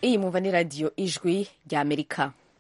iyi mwumva ni radiyo ijwi rya amerika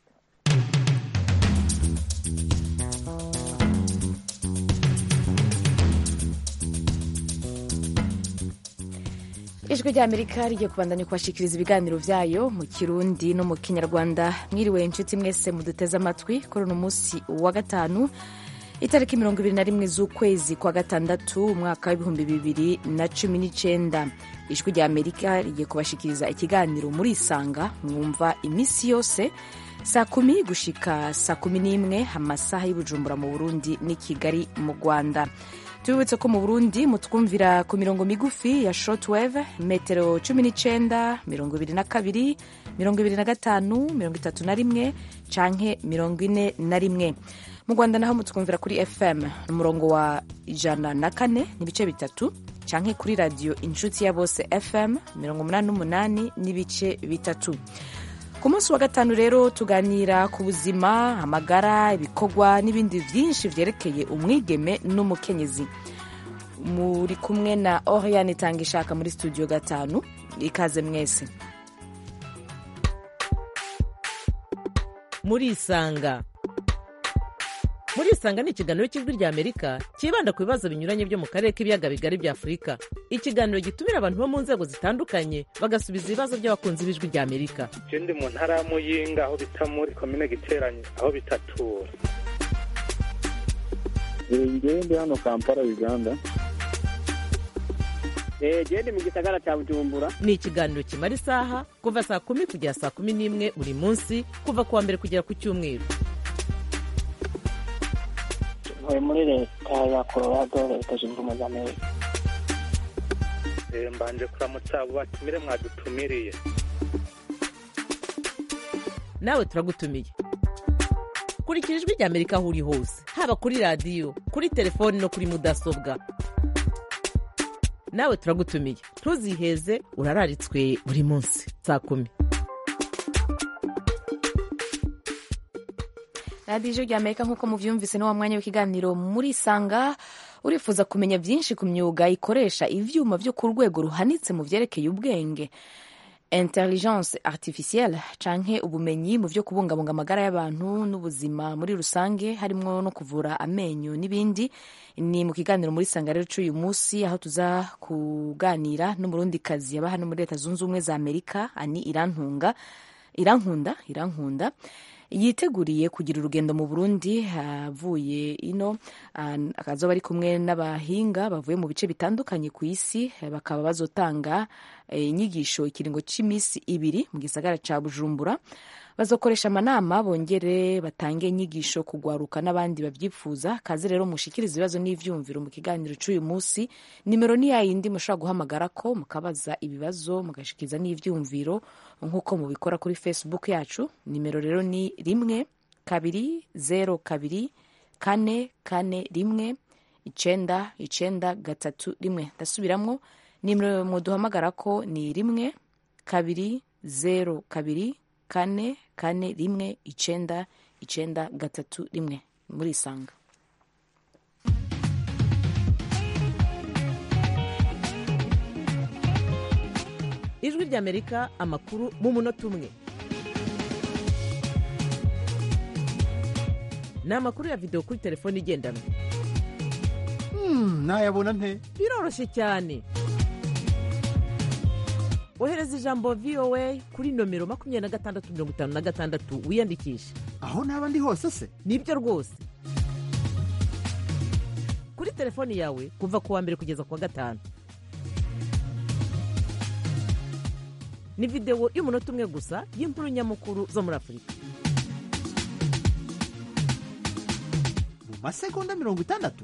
ijwi rya amerika rigiye kubandanya kubashikiriza ibiganiro vyayo mu kirundi no mu kinyarwanda mwiriwe inshuti mwese muduteze amatwi kuri uno munsi wa gatanu itariki mirongo ibiri na rimwe z'ukwezi kwa gatandatu umwaka w'ibihumbi bibiri na cumi n'icenda ijwi rya amerika rigiye kubashikiriza ikiganiro muri isanga mwumva iminsi yose saa kumi gushika saa kumi n'imwe amasaha y'ubujumbura mu burundi n'i kigali mu rwanda tubibutse ko mu burundi mutwumvira ku mirongo migufi ya shortwave metero cumi n'icenda mirongo ibiri na kabiri mirongo ibiri na gatanu mirongo itatu na rimwe canke mirongo ine na rimwe mu rwanda naho mutwumvira kuri fm umurongo wa ijana na kane n'ibice bitatu canke kuri radiyo inshuti ya bose fm mirongo umunani n'umunani n'ibice bitatu ku munsi wa gatanu rero tuganira ku buzima amagara ibikorwa n'ibindi byinshi vyerekeye umwigeme n'umukenyezi muri kumwe na oriane itanga ishaka muri studio gatanu ikaze mwese muri isanga muri isanga ni ikiganiro cy'ijwi rya amerika cyibanda ku bibazo binyuranye byo mu karere k'ibiyaga bigari bya afurika ikiganiro gitumira abantu bo mu nzego zitandukanye bagasubiza ibibazo by'abakunzi b'ijwi rya amerika je ndi mu ntara ya muyinga aho bita muri komine giteranye aho bitatura ngewe ndi hano kampala uganda gende mu gisagara cya bujumbura ni ikiganiro kimara isaha kuva saa kumi kugera saa kumi n'imwe buri munsi kuva ku wa mbere kugera ku cyumweru ntuye muri leta ya colorado leta zunze ubumwe za amerika Eh, mbanje kuramutsa abo batumire mwadutumiriye nawe turagutumiye kurikira ijwi rya amerika aho uri hose haba kuri radiyo kuri telefoni no kuri mudasobwa nawe turagutumiye ntuziheze urararitswe buri munsi saa kumi radiyo ijwi rya amerika nk'uko muvyumvise ni wa mwanya w'ikiganiro muri isanga urifuza kumenya byinshi ku myuga ikoresha ivyuma vyo ku rwego ruhanitse mu vyerekeye ubwenge intelligence artificielle canke ubumenyi mu vyo kubungabunga amagara y'abantu n'ubuzima muri rusange harimwo no kuvura amenyo n'ibindi ni mu kiganiro muri sanga rero c'uyu munsi aho tuza kuganira n'umurundikazi yaba hano muri leta zunze ubumwe za amerika ani irantunga irankunda irankunda yiteguriye kugira urugendo mu burundi avuye ino ah, akazoba ari kumwe n'abahinga bavuye mu bice bitandukanye ku isi eh, bakaba bazotanga eh, inyigisho ikiringo cy'iminsi ibiri mu gisagara ca bujumbura bazokoresha amanama bongere batange inyigisho kugwaruka n'abandi babyifuza kaze rero mushikiriza ibibazo n'ivyumviro mu kiganiro c'uyu munsi nimero ni yayindi mushobora guhamagara ko mukabaza ibibazo mugashikiriza n'ivyumviro nk'uko mubikora kuri facebook yacu nimero rero ni rimwe kabiri zero kabiri kane kane rimwe icenda icenda gatatu rimwe ndasubiramwo nimero muduhamagara ko ni rimwe kabiri zero kabiri kane kane rimwe icenda icenda gatatu rimwe muri isanga ijwi rya amerika amakuru mu munota umwe ni amakuru ya videwo kuri telefone igendanwa nayabona nte biroroshye cyane ohereza ijambo voa kuri nomero makumyabiri na gatandatu mirongo itanu na gatandatu wiyandikishe aho naba ndi hose se nibyo rwose kuri telefoni yawe kuva ku wa mbere kugeza ku wa gatanu ni videwo y'umunota umwe gusa y'inkuru nyamukuru zo muri afurika mu masegonda mirongo itandatu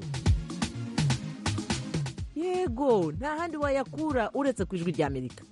yego nta handi wayakura uretse ku ijwi rya amerika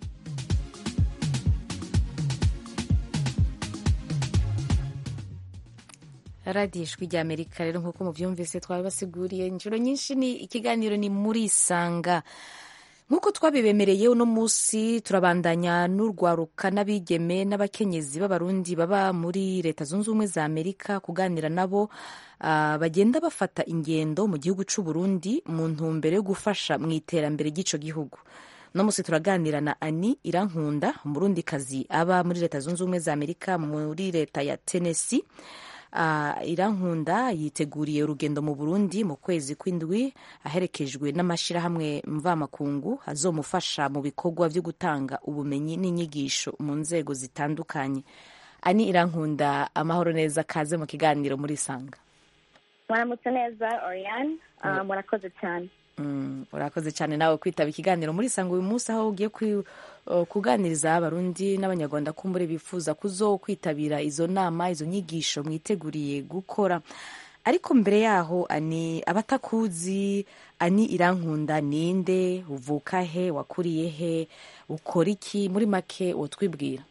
radiyo ijwi rya amerika rero nk'uko mubyumvise twabibasiguriye inshuro nyinshi ni ikiganiro ni muri isanga nk'uko twabibemereye uno munsi turabandanya n'urwaruka n'abigeme n'abakenyezi b'abarundi baba muri leta zunze ubumwe za amerika kuganira nabo ah, bagenda bafata ingendo mu gihugu cy'u Burundi mu ntumbero yo gufasha mu iterambere ry'ico gihugu uno munsi turaganira na ani irankunda umurundikazi aba muri leta zunze ubumwe za amerika muri leta ya tennessee Uh, irankunda yiteguriye urugendo mu burundi mu kwezi kw'indwi aherekejwe n'amashyirahamwe mvamakungu azomufasha mu bikorwa byo gutanga ubumenyi n'inyigisho mu nzego zitandukanye ani irankunda amahoro neza kaze mu kiganiro muri sanga mwaramutse neza oriane uh, murakoze cyane Mm, urakoze cyane nawe kwitaba ikiganiro muri sanga uyu munsi aho ugiye kwi- uh, kuganiriza abarundi n'abanyarwanda kumbure bifuza kuzo kwitabira izo nama izo nyigisho mwiteguriye gukora ariko mbere yaho ani abatakuzi ani irankunda ninde uvuka he wakuriye he ukora iki muri make wotwibwira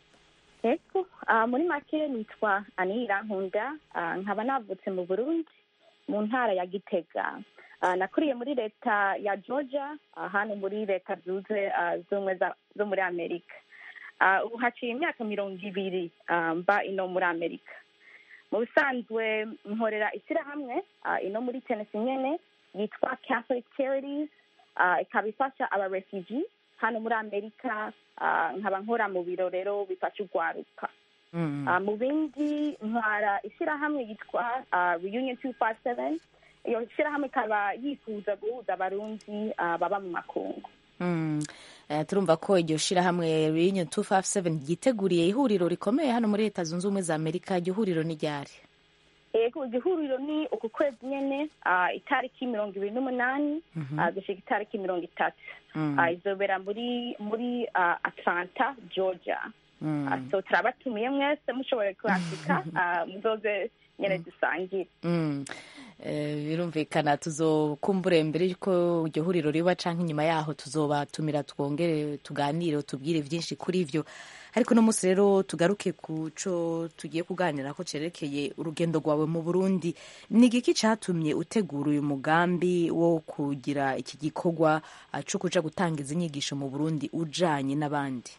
ego uh, muri make nitwa ani irankunda uh, nkaba navutse mu burundi mu ntara ya gitega uh, nakuriye muri leta ya georgia uh, hano muri leta zunze uh, z'ubumwe za- zo muri amerika uh, ubu haciye imyaka mirongo ibiri uh, mba ino muri amerika mu bisanzwe nkorera ishyirahamwe uh, ino muri tennessee nyene yitwa catholic charities uh, ikaba ifasha aba refugee hano muri amerika uh, nkaba nkora mu biro rero bifasha urwaruka Mm. Uh, mu bindi ntwara ishyirahamwe yitwa uh, reunion two five seven iyo shyirahamwe ikaba yifuza guhuza abarundi uh, baba mu makungu Mm. Eh, turumva ko iryo shirahamwe Reunion 257 ryiteguriye ihuriro rikomeye hano muri leta zunze ubumwe za amerika iryo huriro ni ryari ego igihuriro ni uku kwezi nyene uh, itariki mirongo ibiri n'umunani uh, gushika itariki mirongo itatu Mm. uh, izobera muri muri uh, atlanta georgia Mm. uh, so turabatumiye mwese mushoboye kwandika uh, muzoze nyene dusangire Mm. Eh, birumvikana tuzokumbure mbere yuko iryo huriro riba canke inyuma yaho tuzobatumira twongere tuganire tubwire vyinshi kuri ivyo ariko no munsi rero tugaruke ku co tugiye kuganira ko cerekeye urugendo rwawe mu burundi ni igiki catumye utegura uyu mugambi wo kugira iki gikorwa ah, co kuja gutanga izi nyigisho mu burundi ujanye n'abandi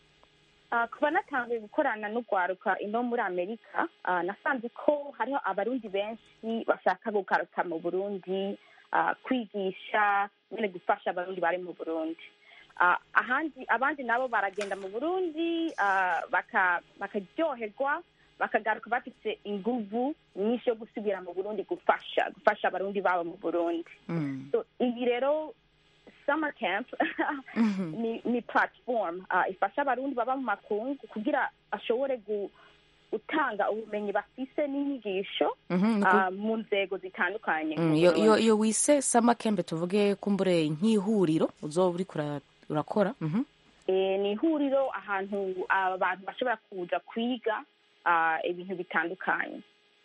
Uh, kuba natangiye gukorana n'urwaruka ino muri amerika uh, nasanze ko hariho abarundi benshi bashaka gugaruka mu burundi uh, kwigisha nyine gufasha abarundi bari mu burundi uh, ahandi abandi nabo baragenda mu burundi uh, baka- bakaryoherwa bakagaruka bafite inguvu nyinshi yo gusubira mu burundi gufasha gufasha abarundi babo mu burundi Mm. so ibi rero summer camp ni, ni platform uh, ifasha abarundi baba mu makungu kugira ashobore gu, gutanga ubumenyi bafise n'inyigisho Mhm, ni ku- uh, mu nzego zitandukanye Mm, mu iyo iyo Burundi. iyo wise sama kembe tuvuge kumbure nk'ihuriro uzoba uriko ura- urakora mhm. Eh, ni ihuriro ahantu abantu bashobora kuza kwiga uh, ibintu bitandukanye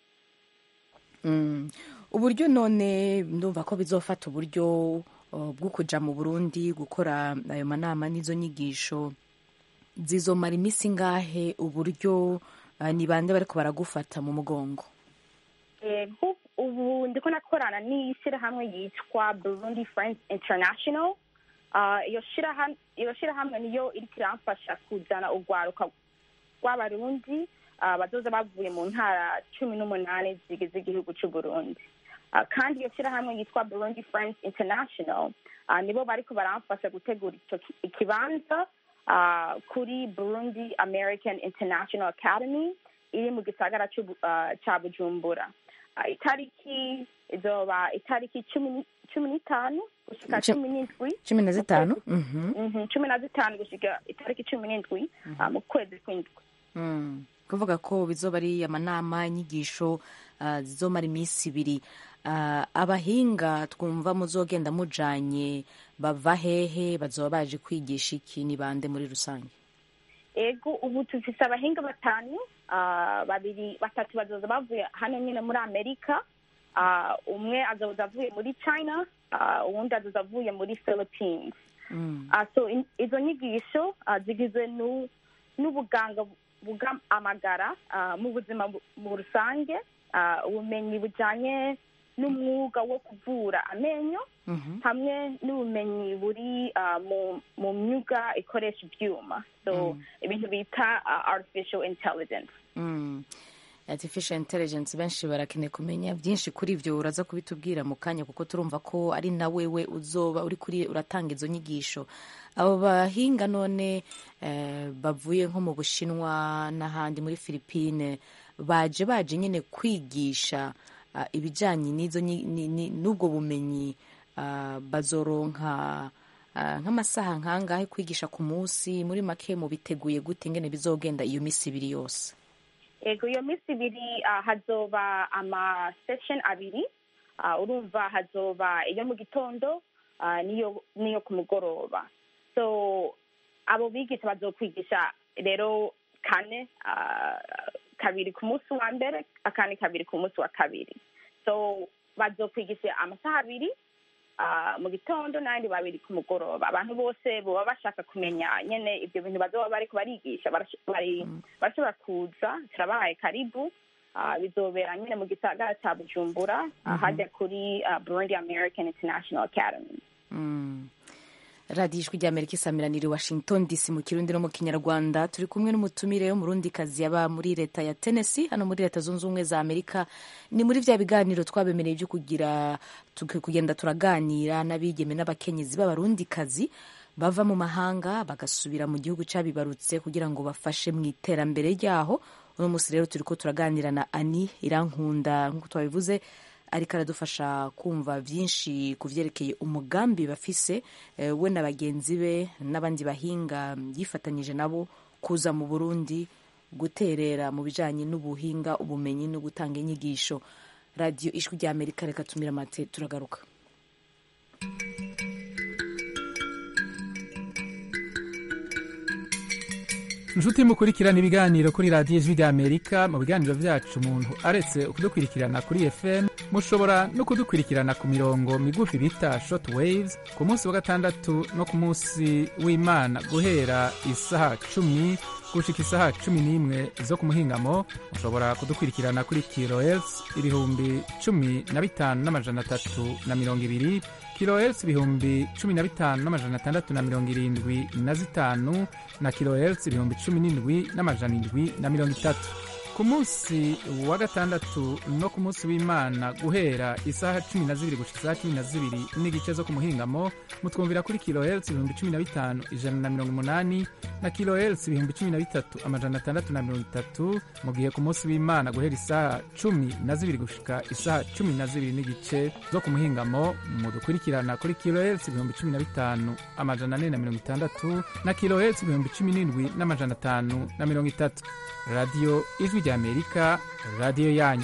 Mm. uburyo none ndumva ko bizofata uburyo uh, bwo kuja mu burundi gukora ayo manama n'izo nyigisho zizomara iminsi ngahe uburyo uh, ni bande bariko baragufata mu mugongo Eh, hu- ubu ndiko nakorana n'ishyirahamwe yitwa burundi friends international Ah, iyo shirahamwe iyo shirahamwe niyo iriko iramfasha kuzana urwaruka rw'abarundi ah, bazoza bavuye mu ntara cumi n'umunani zigize igihugu c'uburundi Ah, kandi iyo shirahamwe yitwa burundi friends international ah, nibo bariko baramfasha gutegura ico ki- ikibanza ah, kuri burundi american international academy iri mu gisagara c'Ubu- ah, ca bujumbura Ah, itariki izoba itariki cumi ni- cumi n'itanu gushika Cu- cumi n'indwi cumi na mu zitanu kwezi- Mhm. Mhm, cumi na zitanu gushika itariki cumi n'indwi ah, mu kwezi kw'indwi Mm. kuvuga ko bizoba ari amanama inyigisho uh, zizomara iminsi ibiri uh, abahinga twumva muzogenda mujanye bava hehe bazoba baje kwigisha iki ni bande muri rusange ego ubu tufise abahinga batanu ah, babiri batatu bazoza bavuye hano nyine muri amerika Ah, umwe azoza avuye muri china ah, uwundi azoza avuye muri philippines mm. Ah, so in- izo nyigisho ah, zigizwe nu- n'ubuganga buga amagara ah, mu buzima bu- mu rusange ah, ubumenyi bujanye n'umwuga wo kuvura amenyo Mhm. hamwe n'ubumenyi buri ah, mu mu myuga ikoresha ibyuma so ibintu bita ah, artificial intelligence Mm. artificial intelligence benshi barakeneye kumenya byinshi kuri ibyo uraza kubitubwira mu kanya kuko turumva ko ari na wewe uzoba uri kuri uratanga izo nyigisho abo bahinga none eh, bavuye nko mu bushinwa n'ahandi muri philippine baje baje nyine kwigisha ah, ibijyanye n'izo nyi- ni- ni- n'ubwo bumenyi ah, bazoronka ah, nk'amasaha nkangahe kwigisha ku munsi muri make mu biteguye gute ingene bizogenda iyo minsi ibiri yose ego iyo minsi ibiri ah, hazoba ama session abiri Ah, urumva hazoba iyo mu gitondo ah, n'iyo n'iyo ku mugoroba so abo bigisha bazokwigisha rero kane ah, kabiri ku munsi wa mbere akandi kabiri ku munsi wa kabiri so bazokwigisha amasaha abiri ah, mu gitondo n'ayandi babiri ku mugoroba abantu bose baba bashaka kumenya nyene ibyo bintu bazoba bariko barigisha barash- bari- barashobora kuza turabahaye karibu Ah, bizobera nyine mu gisagara cya bujumbura ah, hajya kuri ah, burundi american international academy Mm. radiyo ijwi ry'amerika isamiraniye i washington dc mu kirundi no mu kinyarwanda turi kumwe n'umutumire w'umurundikazi yaba muri leta ya tennessee hano muri leta zunze ubumwe za amerika ni muri bya biganiro twabemereye byo kugira tuki- kugenda turaganira n'abigeme n'abakenyezi b'abarundikazi bava mu mahanga bagasubira mu gihugu cyabibarutse kugira ngo bafashe mu iterambere ryaho uno munsi rero turi ko turaganira na ani irankunda nk'uko twabivuze ariko aradufasha kumva byinshi ku byerekeye umugambi bafise eh, we na bagenzi be n'abandi bahinga yifatanyije nabo kuza mu burundi guterera mu bijyanye n'ubuhinga ubumenyi no gutanga inyigisho radiyo ijwi rya amerika reka tumira amate turagaruka inshuti mukurikirana ibiganiro kuri radiyo ijwi ry'amerika mu biganiro byacu umuntu aretse kudukurikirana kuri fm mushobora no kudukurikirana ku mirongo migufi bita short waves ku munsi wa gatandatu no ku munsi w'imana guhera isaha cumi gushika isaha cumi n'imwe zo ku muhingamo mushobora kudukurikirana kuri kilohertz ibihumbi cumi na bitanu n'amajana atatu na mirongo ibiri kilohertz ibihumbi cumi na bitanu n'amajana atandatu na mirongo irindwi na zitanu na kilohertz ibihumbi cumi n'indwi n'amajana indwi na mirongo itatu ku munsi wa gatandatu no ku munsi w'imana guhera isaha cumi na zibiri gushika isaha cumi na zibiri n'igice zo ku muhingamo mutwumvira kuri kilohertz ibihumbi cumi na bitanu ijana na mirongo umunani na kilohertz ibihumbi cumi na bitatu amajana atandatu na mirongo itatu mu gihe ku munsi w'imana guhera isaha cumi na zibiri gushika isaha cumi na zibiri n'igice zo ku muhingamo mudukurikirana kuri kilohertz ibihumbi cumi na bitanu amajana ane na mirongo itandatu na kilohertz ibihumbi cumi n'indwi n'amajana atanu na mirongo itatu radiyo ijwi ry'amerika radiyo yanyu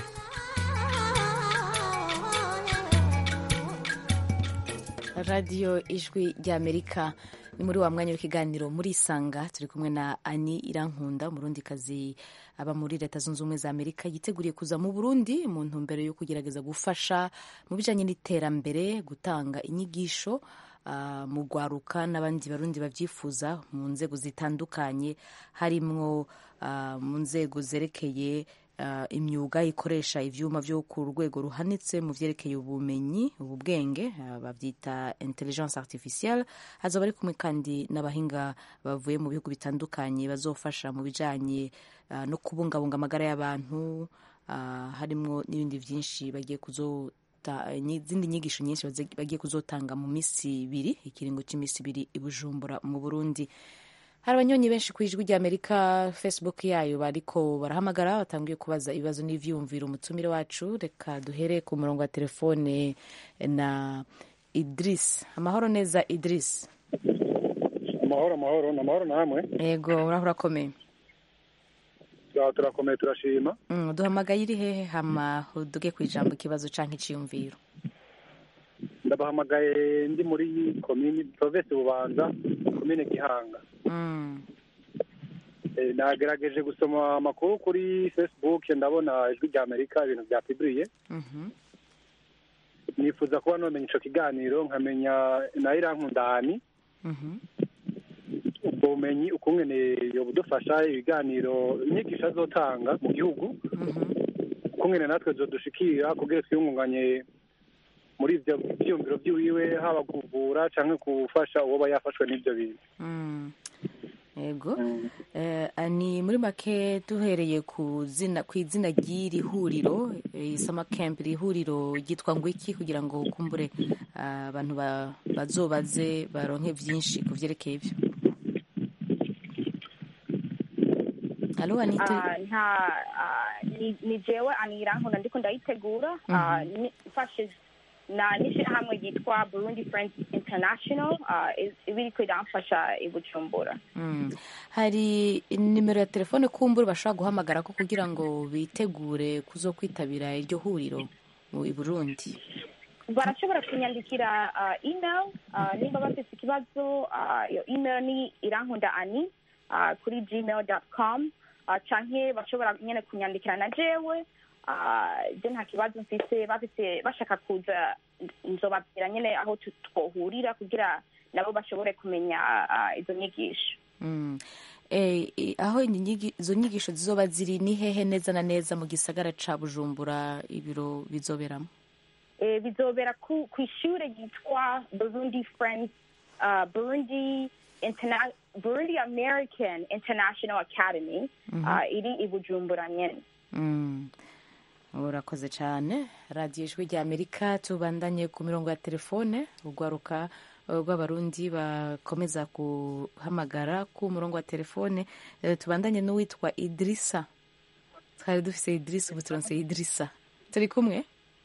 radiyo ijwi ry'amerika ni muri wa mwanya w'ikiganiro muri isanga turi kumwe na ani irankunda umurundikazi aba muri leta zunze ubumwe za amerika yiteguriye kuza mu burundi mu ntumbero yo kugerageza gufasha mu bijyanye n'iterambere gutanga inyigisho ah, mu rwaruka n'abandi barundi babyifuza mu nzego zitandukanye harimwo ah, mu nzego zerekeye ah, imyuga ikoresha ivyuma vyo ku rwego ruhanitse mu vyerekeye ubumenyi ubu bwenge ah, bavyita intelligence artificielle hazoba ari kumwe kandi n'abahinga bavuye mu bihugu bitandukanye bazofasha mu bijanye ah, no kubungabunga amagara y'abantu ah, harimwo n'ibindi vyinshi bagiye kuzo ta- izindi nyigisho nyinshi baze- bagiye kuzotanga mu minsi ibiri ikiringo cy'iminsi ibiri i bujumbura mu burundi hari abanyonyi benshi ku ijwi ry'amerika facebook yayo bariko barahamagara batangiye kubaza ibibazo n'ivyiyumviro umutumire wacu reka duhere ku murongo wa telefone na idris amahoro neza idris amahoro amahoro ni amahoro namwe yego uraho urakomeye Turaho turakomeye turashima Mm, duhamagaye iri hehe hama uduge ku ijambo ikibazo canke iciyumviro ndabahamagaye ndi muri komini provinsi bubanza komine gihanga Mm, Eh, nagerageje gusoma amakuru kuri facebook ndabona ijwi rya amerika ibintu bya piburiye mhm, nifuza kuba nomenya ico kiganiro nkamenya na irankundani mhm, ubwo bumenyi ukungene yobudufasha ibiganiro inyigisho azotanga mu gihugu mhm. ukungene natwe zodushikira kugira twiyungunganye muri ivyo vyiyumviro vyiwiwe haba kuvura canke gufasha uwoba yafashwe n'ivyo bintu Mm. yego Eh, ni muri make duhereye ku zina ku izina ry'iri huriro eh, summer camp iri huriro ryitwa ngo iki kugira ngo kumbure ah, abantu ba- bazobaze baronke byinshi ku vyerekeye ivyo halo anita Ah, nta ah, ni- ni jewe anirankunda ndiko ndayitegura Ah, ni- mfashe na n'ishyirahamwe ryitwa burundi friends international ah, i- iba iriko iramfasha i bujumbura Mm. hari nimero ya telefone kumbura bashobora guhamagara ko kugira ngo bitegure kuzo kwitabira iryo huriro mu i Burundi barashobora kunyandikira ah, email ah, nimba bafite ikibazo ah, iyo email ni irankunda ani ah, kuri gmail com canke bashobora nyene kunyandikira na jewe ah, je nta kibazo mfise bafise bashaka kuza nzobabwira nyene aho tu- twohurira kugira nabo bashobore kumenya ah, izo nyigisho Mm. Eh, i- aho inyigi- izo nyigisho zizoba ziri ni hehe neza na neza mu gisagara ca Bujumbura ibiro bizoberamo Eh, bizobera ku ku ishure ryitwa burundi friends uh, burundi Interna- burundi american international academy uh, iri i bujumbura nyene Mm. urakoze cyane radiyo ijwi rya amerika tubandanye ku mirongo ya telefone urwaruka eh, rw'abarundi bakomeza guhamagara ku murongo wa telefone Eh, tubandanye n'uwitwa idirisa twari dufise idirisa ubu turonse idirisa turi kumwe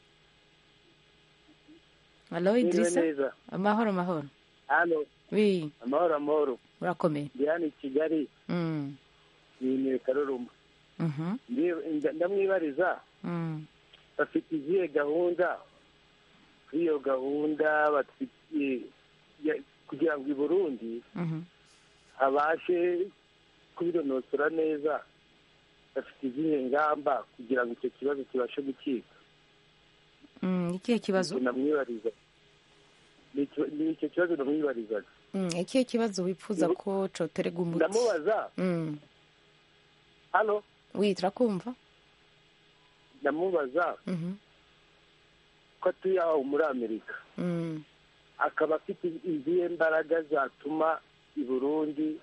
halo idirisa neza amahoro amahoro hano wi amahoro amahoro urakomeye ndi hano i kigali Mm. ni karuruma Mhm. Ndi- nda- ndamwibariza Mm. bafite izihe gahunda kuri iyo gahunda bafitiye ya- kugira ngo i burundi Mhm. habashe kubironosora neza bafite izihe ngamba kugira ngo icyo kibazo kibashe gukika Mm, ikihe kibazo namwibariza Ni icyo- ni icyo kibazo namwibarizaga Mm, ikihe kibazo wifuza ko coterega umuti ndamubaza Mm. hano wi turakumva ndamubaza Mhm. ko atuye aho muri amerika Mm. akaba afite izihe mbaraga zatuma i burundi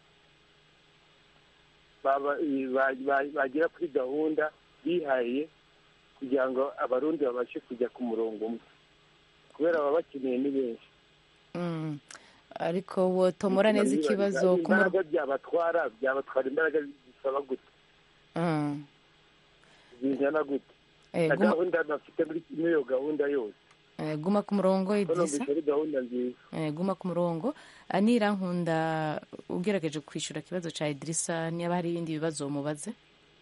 baba- ba- ba- bagera kuri gahunda bihaye kugira ngo abarundi babashe kujya ku murongo umwe kubera baba bakeneye ni benshi Mm. ariko wotomora neza ikibazo ku mur- imbaraga byabatwara byabatwara imbaraga zisaba gute Mm. zingana gute Eh, na guma- gahunda bafite muri muri iyo gahunda yose eh, guma ku murongo ko idrisa numvise ari gahunda nziza Eh, guma ku murongo anira nkunda ugerageje kwishyura ikibazo cya idirisa niba hari ibindi bibazo mubaze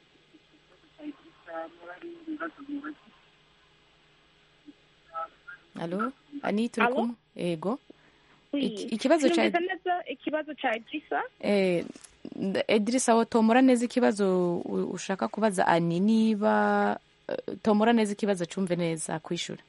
alo ani turi Alo? kumwe yego Oui. Iki- ikibazo ca- Sinumvise neza ikibazo ca idrisa Eh, nda- Idrissa wo tomora neza ikibazo u- ushaka kubaza ani niba eh, tomora neza ikibazo cumve neza kwishura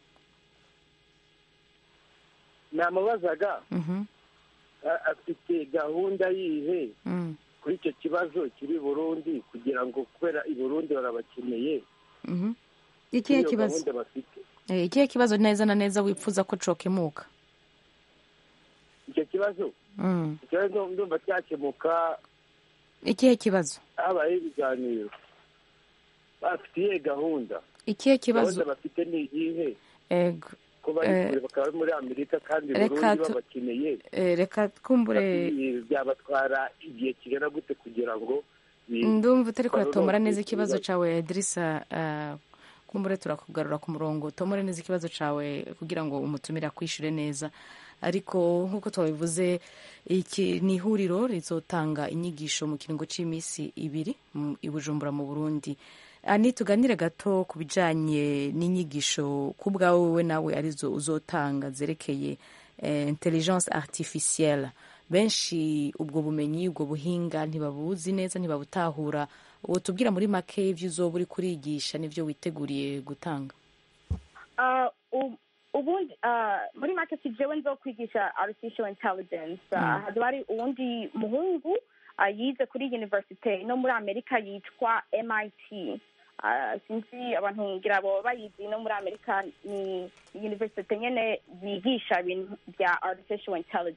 namubazaga Mhm, a- afite gahunda yihe mm, kuri icyo kibazo kiri i burundi kugira ngo kubera i burundi barabakeneye mhm. kuri ikihe iyo kibazo gahunda bafite Eh, ikihe kibazo neza na neza wifuza ko cokemuka icyo kibazo Mm. ikibazo ndumva cyakemuka ikihe kibazo habayeho ibiganiro bafitiye gahunda ikihe kibazo gahunda bafite ni iyihe ego ko bari Eh, kure bakaba bari muri amerika kandi reka burundi tu- babakeneye eh, reka twumbure Bati- byabatwara igihe kigana gute kugira ngo bi- ndumva utari kuratomora baronke neza ikibazo ibibazo. cawe Idrissa uh, kumbure turakugarura ku murongo tomore neza ikibazo cawe kugira ngo umutumire akwishure neza ariko nk'uko twabivuze iki ni ihuriro rizotanga inyigisho mu kiringo cy'iminsi ibiri mu- i bujumbura mu burundi ani tuganire gato ku bijanye n'inyigisho ku bwawe wowe nawe arizo uzotanga zerekeye eh, intelligence artificielle benshi ubwo bumenyi ubwo buhinga ntibabuzi neza ntibabutahura uwo tubwira muri make ibyo uzoba uri kurigisha n'ibyo witeguriye gutanga Uh, u- ubundi uh, muri make si jewe nzokwigisha artificial intelligence uh, Mm. hazoba hari uwundi muhungu uh, yize kuri universite no muri amerika yitwa mit uh, sinzi abantu ngira bo bayizi no muri amerika ni universite nyene yigisha ibintu bya artificial intelligence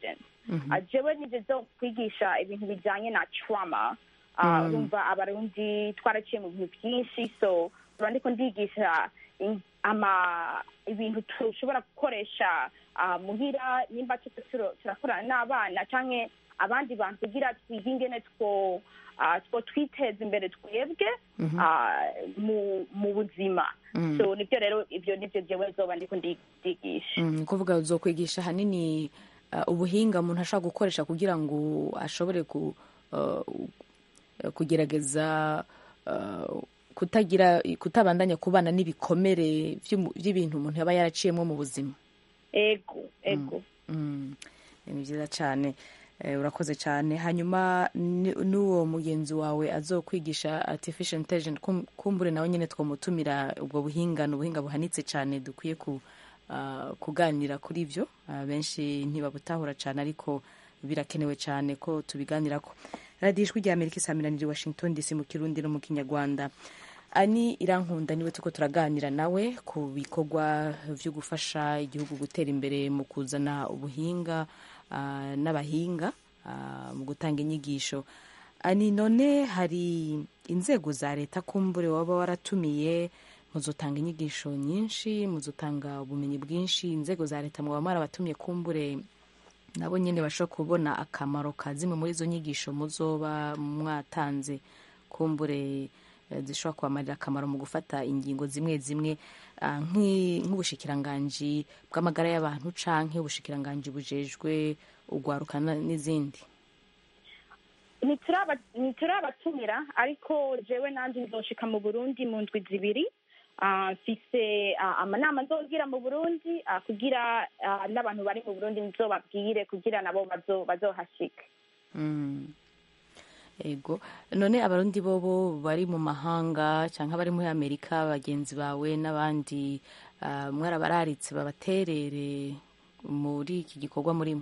Ah, jewe nivyo zo kwigisha ibintu bijanye na trauma Ah, Mm. urumva abarundi twaraciye mu bintu byinshi so uba ndiko ndigisha in- ama ibintu tushobora gukoresha ah, muhira nimba tuko turo- turakorana n'abana canke abandi bantu kugira twige ingene two ah, two twiteza imbere twebwe Mhm. ah, mu mu buzima Mm. so nibyo rero ibyo nibyo jewe zoba ndiko ndi- ndigisha Mm, ni ukuvuga uzokwigisha ahanini uh, ubuhinga umuntu ashobora gukoresha kugira ngo ashobore ku, uh, kugerageza uh, kutagira kutabandanya kubana n'ibikomere vy'umu- vy'ibintu umuntu yaba yaraciyemo mu buzima ego ego Mm, ni byiza cyane Eh, urakoze cyane hanyuma ni- n'uwo mugenzi wawe azokwigisha artificial intelligence kum- kumbure nawe nyine twamutumira ubwo buhinga ni ubuhinga buhanitse cyane dukwiye ku, ah, kuganira kuri byo Ah, benshi ntibabutahura cyane ariko birakenewe cyane ko tubiganirako radiyo ijwi rya amerika isamiraniye washington dc mu kirundi no mu kinyarwanda ani irankunda niwe tuko turaganira nawe ku bikorwa byo gufasha igihugu gutera imbere mu kuzana ubuhinga ah, n'abahinga ah, mu gutanga inyigisho ani none hari inzego za leta kumbure waba waratumiye muzotanga inyigisho nyinshi muzotanga ubumenyi bwinshi inzego za leta mwaba mwarabatumye kumbure nabo nyine bashobora kubona akamaro ka zimwe muri izo nyigisho muzoba mwatanze kumbure eh, zishobora kubamarira akamaro mu gufata ingingo zimwe zimwe ah, nk'i- nk'ubushikiranganji bw'amagara y'abantu canke ubushikiranganji bujejwe ugwarukana n'izindi Ntituraba- ntiturabatumira ariko jewe nanje nzoshika mu burundi mu ndwi zibiri Ah, mfise ah, amanama nzogira mu burundi ah, kugira ah, n'abantu bari mu burundi nzobabwire kugira nabo bazo- bazohashika Mm. ego none abarundi bobo bari mu mahanga cyangwa bari muri amerika bagenzi bawe n'abandi ah, mwarabararitse babaterere muri iki gikorwa murimo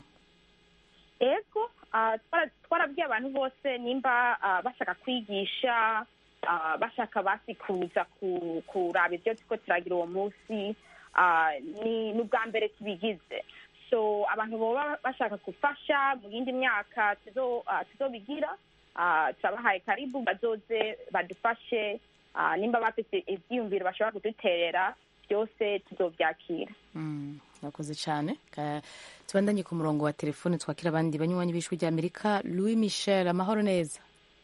ego ah, twara- twarabwiye abantu bose nimba ah, bashaka kwigisha ah, bashaka basi kuza ku- kuraba ibyo turiko turagira uwo munsi ah, ni ni ubwa mbere tubigize so abantu boba bashaka gufasha mu yindi myaka tuzo- ah, tuzobigira ah, turabahaye karibu bazoze badufashe ah, nimba bafite ivyiyumviro bashobora kuduterera byose tuzovyakira Mm, murakoze cyane Ka- tubandanye ku murongo wa telefone twakira abandi banywanyi b'ijwi rya amerika louis michel amahoro neza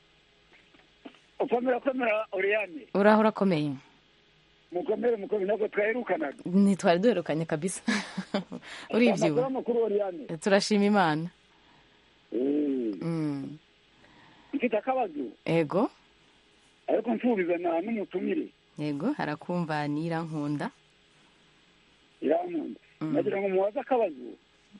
ukomera komera oriyane uraho urakomeye mukomere mukomere ntabwo twaherukanaga ntitwari duherukanye kabisa uribyiwe amakuru amakuru oriyane turashima imana Eh, Mm, mfite akabazo ego ariko mfurizana n'umutumire yego harakumva nirankunda irankunda nagira ngo mubaze akabazo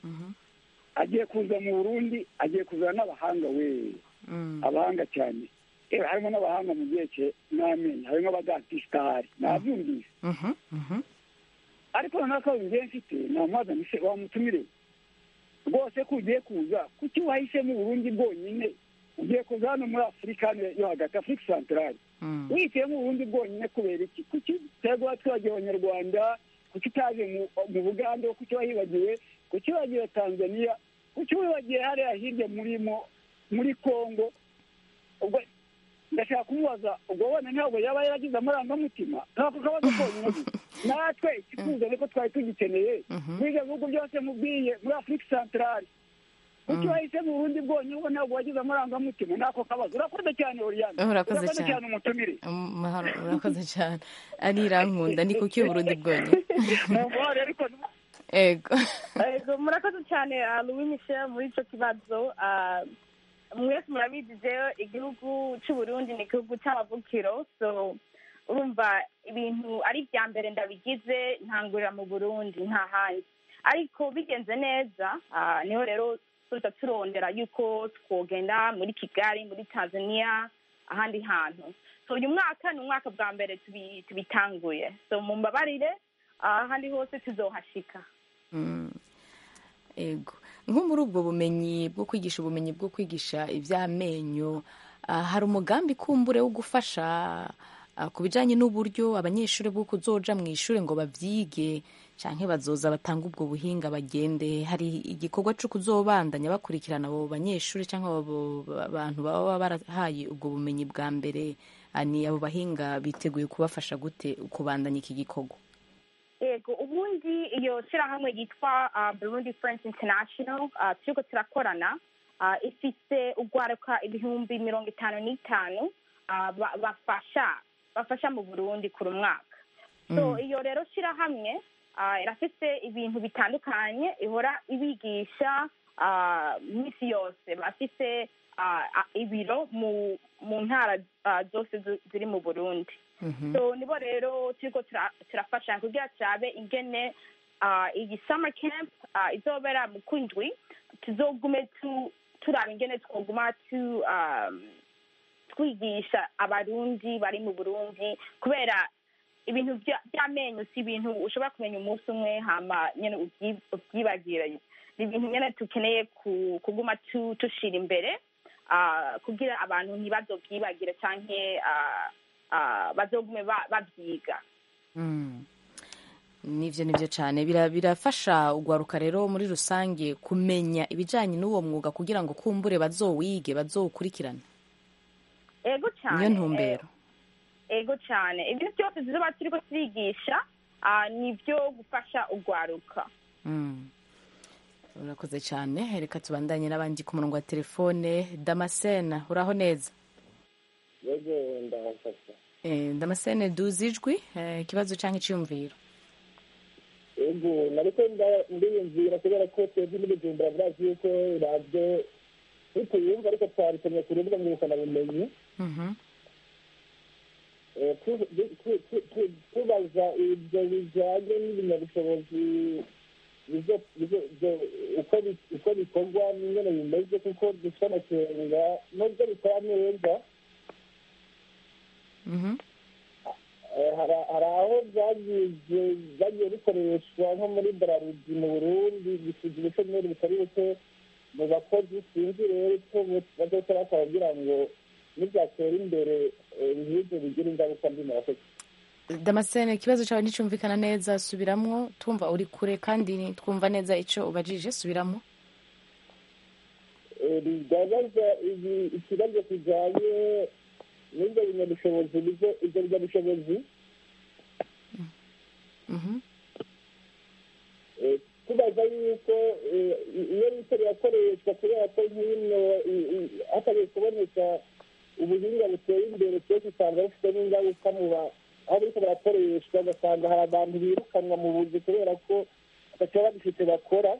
agiye kuza mu burundi agiye kuzana n'abahanga we abahanga cyane yewe harimo n'abahanga mu byerekeye n'amenyo harimo abadatisitari nabyumvise Mhm, mhm. ariko noneho akabazo ngiye mfite namwazana ise wamutumire rwose ko ugiye kuza kuki wahisemo uburundi bwonyine ugiye kuza hano muri afurika hano yo hagati afurika santarari wihitiyemo uburundi bwonyine kubera iki kuki utego abaturage abanyarwanda kuki utaje mu mu bugande kuki wahibagiwe kuki wagiye tanzania kuki wibagiwe hariya hirya murimo muri congo ubwo ndashaka kumubaza ubwo wenda ntabwo yaba yaragize amarangamutima nk'ako kabazo konyine gusa natwe ikikuza niko twari tugikeneye muri ibyo bihugu byose mubwiye muri afurika santarari kuki wahise mu burundi bwonyine ubwo ntabwo wagize amarangamutima n'ako kabazo urakoze cyane oriyane Urakoze cyane. cyane umutumire Mahoro, urakoze cyane ari irankunda ni kuki uburundi bwonyine mumubare ariko ego Ego, murakoze cyane ah, louis michel muri icyo kibazo Ah, mwese murabizi jewe igihugu c'uburundi ni igihugu c'amavukiro so urumva ibintu ari ibya mbere ndabigize ntangurira mu burundi nta handi ariko bigenze neza ah, niho rero tuza turondera yuko twogenda muri kigali muri tanzania ahandi hantu so uyu mwaka ni umwaka bwa mbere tubi- tubitanguye so mumbabarire ah, ahandi hose tuzohashika Mm. ego nko muri ubwo bumenyi bwo kwigisha ubumenyi bwo kwigisha iby'amenyo ah, hari umugambi kumbure wo gufasha ah, ku bijyanye n'uburyo abanyeshuri bwo kuzoja mu ishuri ngo babyige canke bazoza batanga ubwo buhinga bagende hari igikorwa co kuzobandanya bakurikirana abo banyeshuri canke abo bantu baba barahaye ubwo bumenyi bwa mbere ni abo bahinga biteguye kubafasha gute kubandanya iki gikorwa yego ubundi iyo shyirahamwe yitwa burundi friends international turiko turakorana ifise ugwaruka ibihumbi mirongo itanu n'itanu bafasha bafasha mu burundi kuri umwaka so iyo rero shyirahamwe irafise ibintu bitandukanye ihora ibigisha minsi yose bafise ibiro mu ntara zose ziri mu burundi so nibo rero turiko turafasha kugira turabe ingene iyi summer camp izobera mu kwindwi tuzogume turaba ingene twoguma twigisha abarundi bari mu burundi kubera ibintu by'amenyo si ibintu ushobora kumenya umunsi umwe hama nyine ubyibagire ni ibintu nyine dukeneye kuguma tushira imbere kugira abantu ntibazobyibagire cyangwa bazogume babyiga nivyo nivyo cyane birafasha ugwaruka rero muri rusange kumenya ibijanye n'uwo mwuga kugira ngo kumbure bazowige bazowukurikirane ego cyane niyo ntumbero ego cyane ibintu byose tuzoba turiko turigisha nibyo gufasha ugwaruka urakoze cyane reka tubandanye n'abandi ku murongo wa telefone damascene uraho neza yego ndahafasha damascene duzi ijwi ikibazo cyangwa icyiyumviro yego nariko ndiyumvira kubera ko twebwe n'ibijumbura birazi yuko radiyo ntituyumva ariko twaritumye ku rubuga ngurukanabumenyi tubaza ibyo bijyanye n'ibinyabushobozi uko bikorwa n'ingene bimeze kuko dufite amakenga nubwo bikora neza hari aho byagiye bikoreshwa nko muri bararudi mu burundi bisize ubushomeri butari buke mu bakozi sinzi rero icyo bazoca bakora kugira ngo nibyatera imbere nk'ibyo bigira ingaruka mbi murakoze damascene ikibazo cyawe nticyumvikana neza subiramwo twumva uri kure kandi twumva neza icyo ubajije subiramo bigaragaza ikibazo kijyanye n'ibyo binyabushobozi ibyo binyabushobozi tubaza yuko iyo bityo birakoreshwa kubera ko nk'ino hatagiye kuboneka ubuhinga buteye imbere twese usanga bufite n'ingaruka mu aho biriko barakoreshwa ugasanga hari abantu birukanwa mu buzi kubera ko bataba bagifite bakora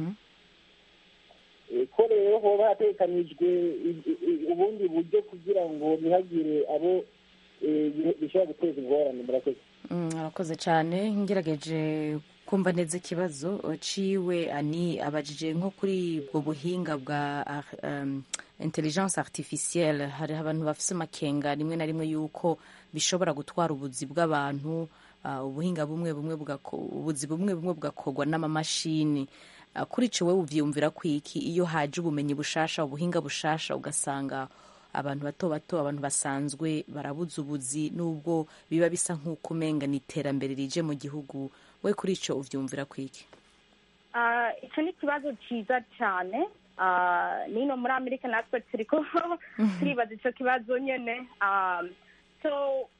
ko rero hoba hatekanijwe ubundi buryo kugira ngo ntihagire abo bishobora guteza ingorane murakoze arakoze cyane ngerageje kumva neza ikibazo ciwe ani abajije nko kuri ubwo buhinga bwa um, intelligence artificielle hari abantu bafise amakenga rimwe na rimwe yuko bishobora gutwara ubuzi bw'abantu uh, ubuhinga bumwe bumwe ubuzi bumwe bumwe bugakorwa n'amamashini uh, kuri ico wewe uvyumvira kwiki iyo haje ubumenyi bushasha ubuhinga bushasha ugasanga abantu bato bato abantu basanzwe barabuze ubuzi nubwo biba bisa nk'uko umenga ni iterambere rije mu gihugu we kuri icyo ubyumvira kwiki icyo ni ikibazo cyiza cyane nino muri amerika natwe turi ko turibaza icyo kibazo nyine so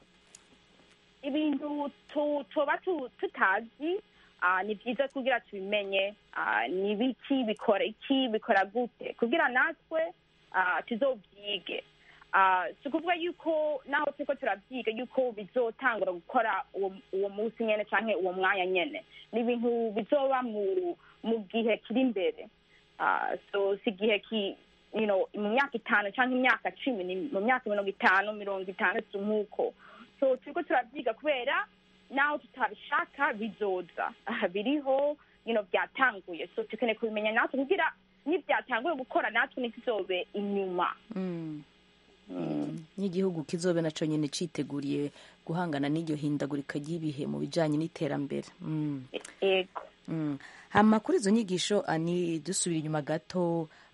ibintu tuba tutazi ni byiza kugira tubimenye ni biki bikora iki bikora gute kugira natwe tuzobyige si ukuvuga yuko naho turiko turabyiga yuko bizotangura gukora uwo munsi nyene canke uwo mwanya nyene ni ibintu bizoba mu gihe kiri imbere so si igihe ki you know mu myaka itanu canke imyaka cumi ni mu myaka mirongo itanu mirongo itandatu nk'uko so turiko turavyiga kubera naho tutabishaka bizoza biriho you know byatanguye so tukeneye kubimenya natwe kugira nibyatanguye gukora natwe ntituzobe inyuma n'igihugu kizobe nacyo nyine cyiteguriye guhangana n'iryo hindagurika ry'ibihe mu bijyanye n'iterambere yego hama kuri izo nyigisho ni dusubira inyuma gato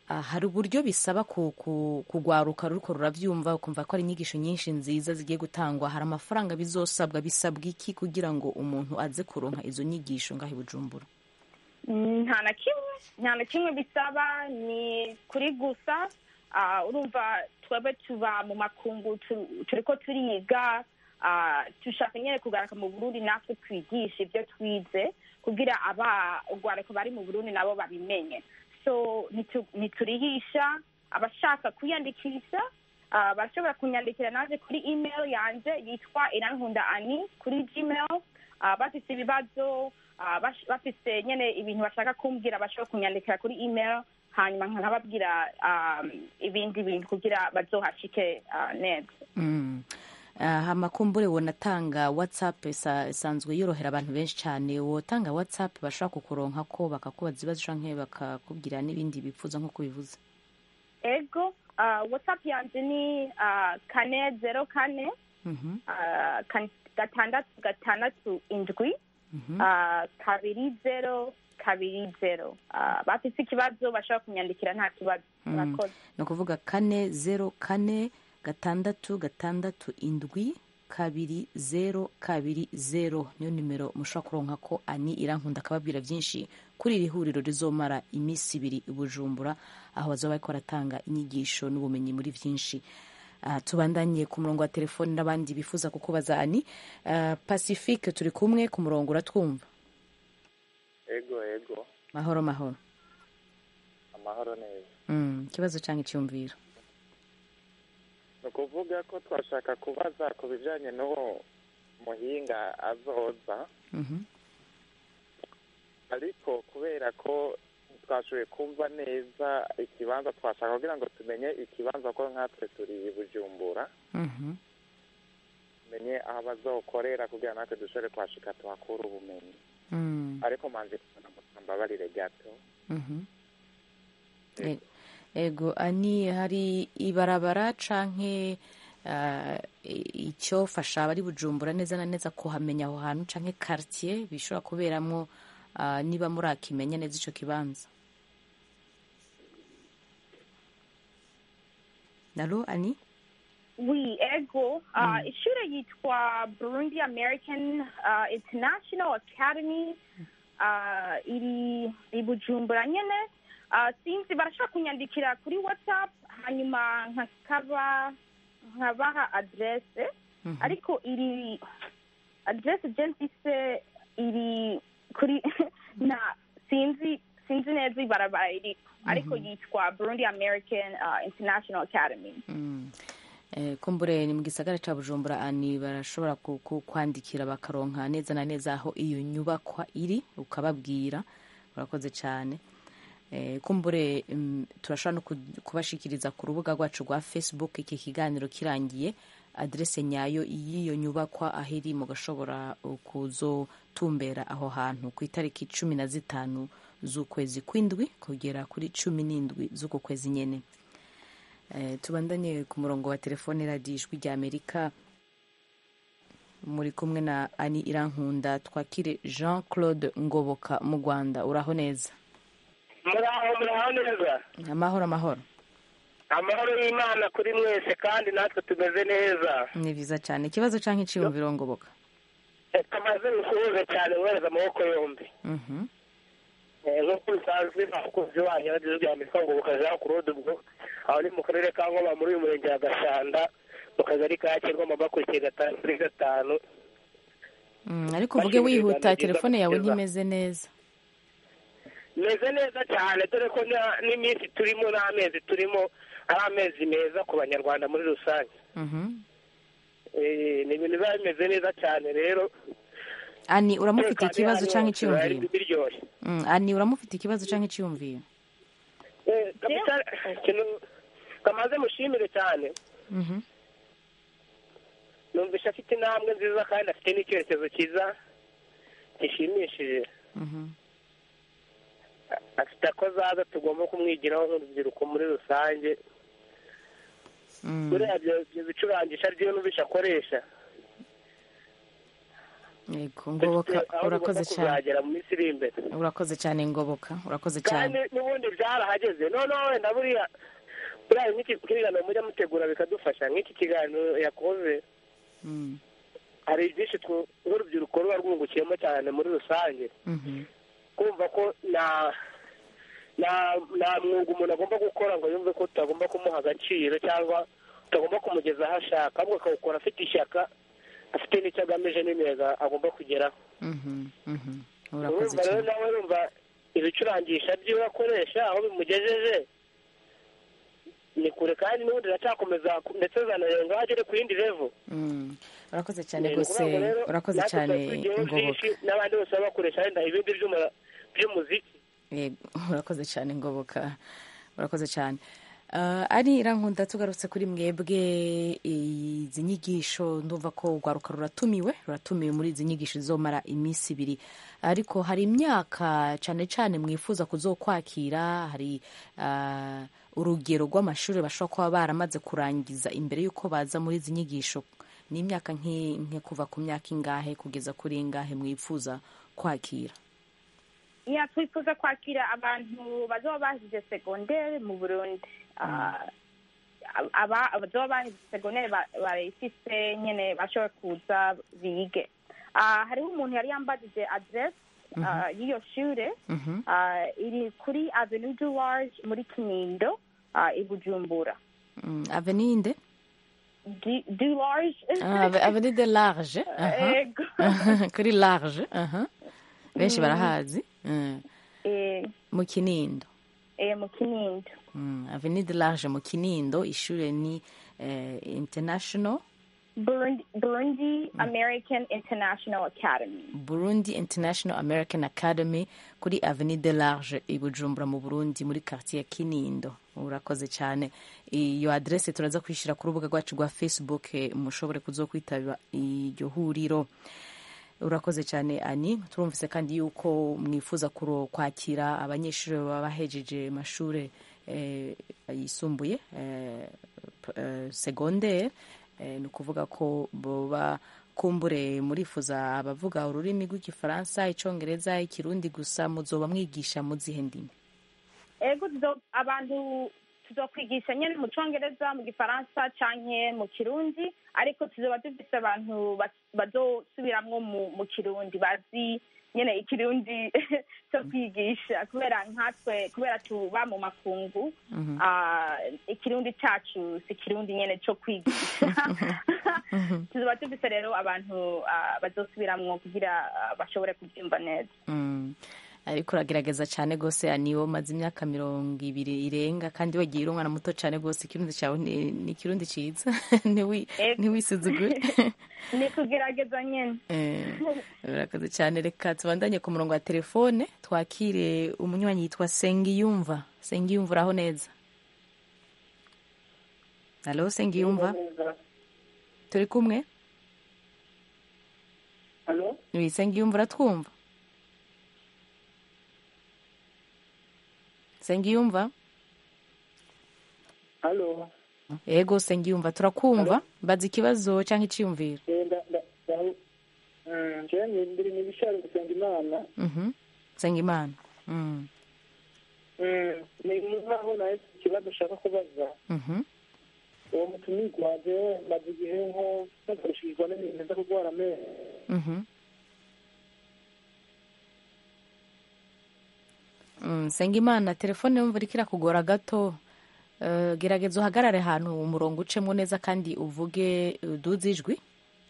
Ah, hari uburyo bisaba ku- ku- kugwaruka ruriko ruravyumva ukumva ko ari inyigisho nyinshi nziza zigiye gutangwa hari amafaranga bizosabwa bisabwa iki kugira ngo umuntu aze kuronka izo nyigisho ngaho i bujumbura Mm, nta na kimwe nta na kimwe bisaba ni kuri gusa ah, urumva twebwe tuba mu makungu tu- turiko turiga ah, dushaka nyene kugaruka mu burundi natwe twigisha ibyo twize kugira aba urwariko bari mu burundi nabo babimenye so nitu- niturihisha abashaka kwiyandikisha ah, barashobora kunyandikira naje kuri email yanje yitwa irankunda ani kuri gmail Ah, bafise ibibazo ah, bash- bafise nyene ibintu bashaka kumbwira bashobora kunyandikira kuri email hanyuma nkababwira um, ibindi bintu kugira bazohashike ah, neza Mm. Ah, hama kumbure wonatanga whatsapp isa- isanzwe yorohera abantu benshi cyane wotanga whatsapp bashobora kukuronka ko bakakubaza ibibazo canke bakakubwira n'ibindi bipfuza nk'uko bivuze ego ah, whatsapp yanje ni ah, kane zero kane Mhm, ah, kan- gatandatu gatandatu indwi mhm. ah, kabiri zero kabiri zero Ah, bafise ikibazo bashobora kunyandikira nta kibazo Mm. murakoze ni ukuvuga kane zero kane gatandatu gatandatu indwi kabiri zero kabiri zero niyo nimero mushobora kuronka ko ani irankunda akababwira byinshi kuri iri huriro rizomara iminsi ibiri i bujumbura aho bazaba bariko baratanga inyigisho n'ubumenyi muri byinshi Ah, tubandanye ku murongo wa telefoni n'abandi bifuza kukubaza ani Ah, pacifique turi kumwe ku murongo uratwumva ego ego mahoro mahoro amahoro neza Mm, ikibazo cyangwa icyumviro ni ukuvuga ko twashaka kubaza ku bijyanye n'uwo muhinga azoza Mhm. ariko kubera ko twashoboye kumva neza ikibanza twashaka kugira ngo tumenye ikibanza ko nkatwe turi i bujumbura Mhm. tumenye aho bazokorera kugira natwe dushobore kuhashika tuhakura ubumenyi Mm. ariko manzi mbabarire gato Mhm. E- ego ani hari ibarabara canke uh, icyofasha abari bujumbura neza na neza kuhamenya aho hantu canke quartier bishobora kuberamwo uh, niba murakimenya neza ico kibanza nalo ani Oui, ego. Uh, Ishure yitwa Burundi American uh, International Academy. Uh, iri i Bujumbura nyene. Uh, sinzi barashobora kunyandikira kuri WhatsApp hanyuma nkakaba nkabaha adresse ariko iri adresse je mfise iri kuri na sinzi sinzi neza ibarabara iri ariko yitwa Burundi American uh, International Academy. Mm. Eh, kumbure ni mu gisagara ca bujumbura ani barashobora ku- ku- kwandikira bakaronka neza na neza aho iyo nyubakwa iri ukababwira urakoze cyane eh, kumbure mm, turashobora no ku- kubashikiriza ku rubuga rwacu rwa facebook iki kiganiro kirangiye adrese nyayo y'iyo nyubakwa aho iri mugashobora uh, kuzotumbera aho hantu ku itariki cumi na zitanu z'ukwezi kw'indwi kugera kuri cumi n'indwi z'uku kwezi nyene Eh, tubandanye ku murongo wa telefone radiyo ijwi rya amerika muri kumwe na ani irankunda twakire jean claude ngoboka mu rwanda uraho neza muraho muraho neza amahoro amahoro amahoro y'imana kuri mwese kandi natwe tumeze neza ni byiza cyane ikibazo cyangwa icyiyumviro ngoboka kamaze gusuhuza cyane mwohereza amaboko yombi Mhm. Eh, nk'uko bisanzwe abakunzi wanyu radiyo rya amerika ngo bukajean claude ubwo aho ni mu karere ka ngoma muri uyu murenge wa gashanda mu kagari ka kirwama bakurikiye gatanu kuri gatanu Mm, ariko uvuge wihuta telefone yawe ntimeze neza meze neza cyane dore ko na- n'iminsi turimo n'amezi turimo ari amezi meza ku banyarwanda muri rusange Mhm. Eh, ni ibintu biba bimeze neza cyane rero ani uramufite Umutekano ikibazo iyo cyangwa ari wose biba ari icyiyumviro biryoshye Mm, ani uramufite ikibazo cyangwa icyiyumviro Eh, kabisa ikintu kamaze mushimire cyane Mhm. numvisha afite intambwe nziza kandi afite n'icyerekezo cyiza gishimishije Mhm. afite ako azaza tugomba kumwigiraho nk'urubyiruko muri rusange Mm. buriya ibyo ibyo bicurangisha ryo numvisha akoresha yego ngoboka Dufite aho urakoze tugomba cyane kuzagera mu minsi iri imbere urakoze cyane ngoboka urakoze kandi cyane n'ubundi byarahageze noneho wenda buriya buriya nk'iki kiganiro mujya mutegura bikadufasha nk'iki kiganiro yakoze Mm, hari byinshi twe- nk'urubyiruko ruba rwungukiyemo cyane muri rusange mhm, kumva ko nta nta nta mwuga umuntu agomba gukora ngo yumve ko tutagomba kumuha agaciro cyangwa tutagomba kumugeza aho ashaka ahubwo akawukora afite ishyaka afite n'icyo agamije n'intego agomba kugeraho mhm, mhm. urakoze urumva rero cyane nawe urumva ibicurangisha by'iwe akoresha aho bimugejeje ni kure kandi n'ubundi iracyakomeza ndetse zanarenga agere ku yindi revo Mm, urakoze cyane Ni rwose ukuvuga ngo rero urakoze natwe cyane tuba tugiyeho ngoboka byinshi n'abandi bose baba bakoresha wenda ibindi byuma by'umuziki Yego, urakoze cyane ngoboka urakoze cyane Uh, ari irankunda tugarutse kuri mwebwe izi nyigisho ndumva ko urwaruka ruratumiwe ruratumiwe muri izi nyigisho zizomara iminsi ibiri ariko hari imyaka cyane cyane mwifuza kuzokwakira hari uh, urugero rw'amashuri bashobora kuba baramaze kurangiza imbere y'uko baza muri izi nyigisho ni imyaka nk'i- nke kuva ku myaka ingahe kugeza kuri ingahe mwifuza kwakira ya twifuza kwakira abantu bazoba bahize segonderi mu burundi Ah, aba abazoba bahize segonderi ba- barayifise nyene bashobora kuza bige Ah, hariho umuntu yari yambajije adresse ah, y'iyo shure Mhm. Ah, iri kuri avenue du large muri kinindo ah, i bujumbura Mm, avenue nde du du large Ah, ave- avenue de large aha. Ego. kuri large aha. benshi barahazi Mm. Eh, mu kinindo eh, mu kinindo Mm, avenue de large mu kinindo ishure ni eh, international burundi, burundi american international academy burundi international american academy kuri avenue de large i bujumbura mu burundi muri quartier ya kinindo urakoze cyane iyo adresse turaza kwishyira ku rubuga rwacu rwa facebook eh, mushobore kuzokwitabira iryo huriro urakoze cyane ani turumvise kandi yuko mwifuza kuro- kwakira abanyeshuri baba bahejeje amashuri eh, yisumbuye eh, p- eh, secondaire eh, ni ukuvuga ko boba kumbure murifuza abavuga ururimi rw'igifaransa icyongereza ikirundi gusa muzoba mwigisha mu zihe ndimi ego tuzo- abantu tuzokwigisha nyene mu congereza mu gifaransa canke mu kirundi ariko tuzoba dufise abantu bas- bazosubiramwo mu mu kirundi bazi nyene ikirundi cyo kwigisha kubera nkatwe kubera tuba mu makungu Mhm. ah, ikirundi cacu si ikirundi nyene co kwigisha tuzoba dufise rero abantu ah, bazosubiramwo kugira ah, bashobore kubyumva neza Mm. ariko uragerageza cyane rwose niwo umaze imyaka mirongo ibiri irenga kandi wagiye uri umwana muto cyane rwose ikirundi cyawe ni ni ikirundi cyiza Ntiwi- ntiwisuzugure ni kugerageza nyene Eh, urakoze cyane reka tubandanye ku murongo wa telefone twakire umunywanyi yitwa sengiyumva sengiyumva uraho neza halo sengiyumva turi kumwe Halo? Wi, sengiyumva uratwumva sengiyumva Halo? yego sengiyumva turakumva baza ikibazo cyangwa icyiyumviro Eh, nda- nda- nda- Mm, njyewe ni- ndiri mu bishari gusenga imana Mhm. sengimana Mm. Mm, ni nkaho nawe ikibazo ushaka kubaza Mhm. uwo mutumirwa jewe maze igihe nko nakoreshejwe n'ibintu nza kurwara amenyo Mhm. Mm, Sengimana telefone yumva iriko irakugora gato Eh, gerageza uhagarare ahantu umurongo ucemo neza kandi uvuge uduze ijwi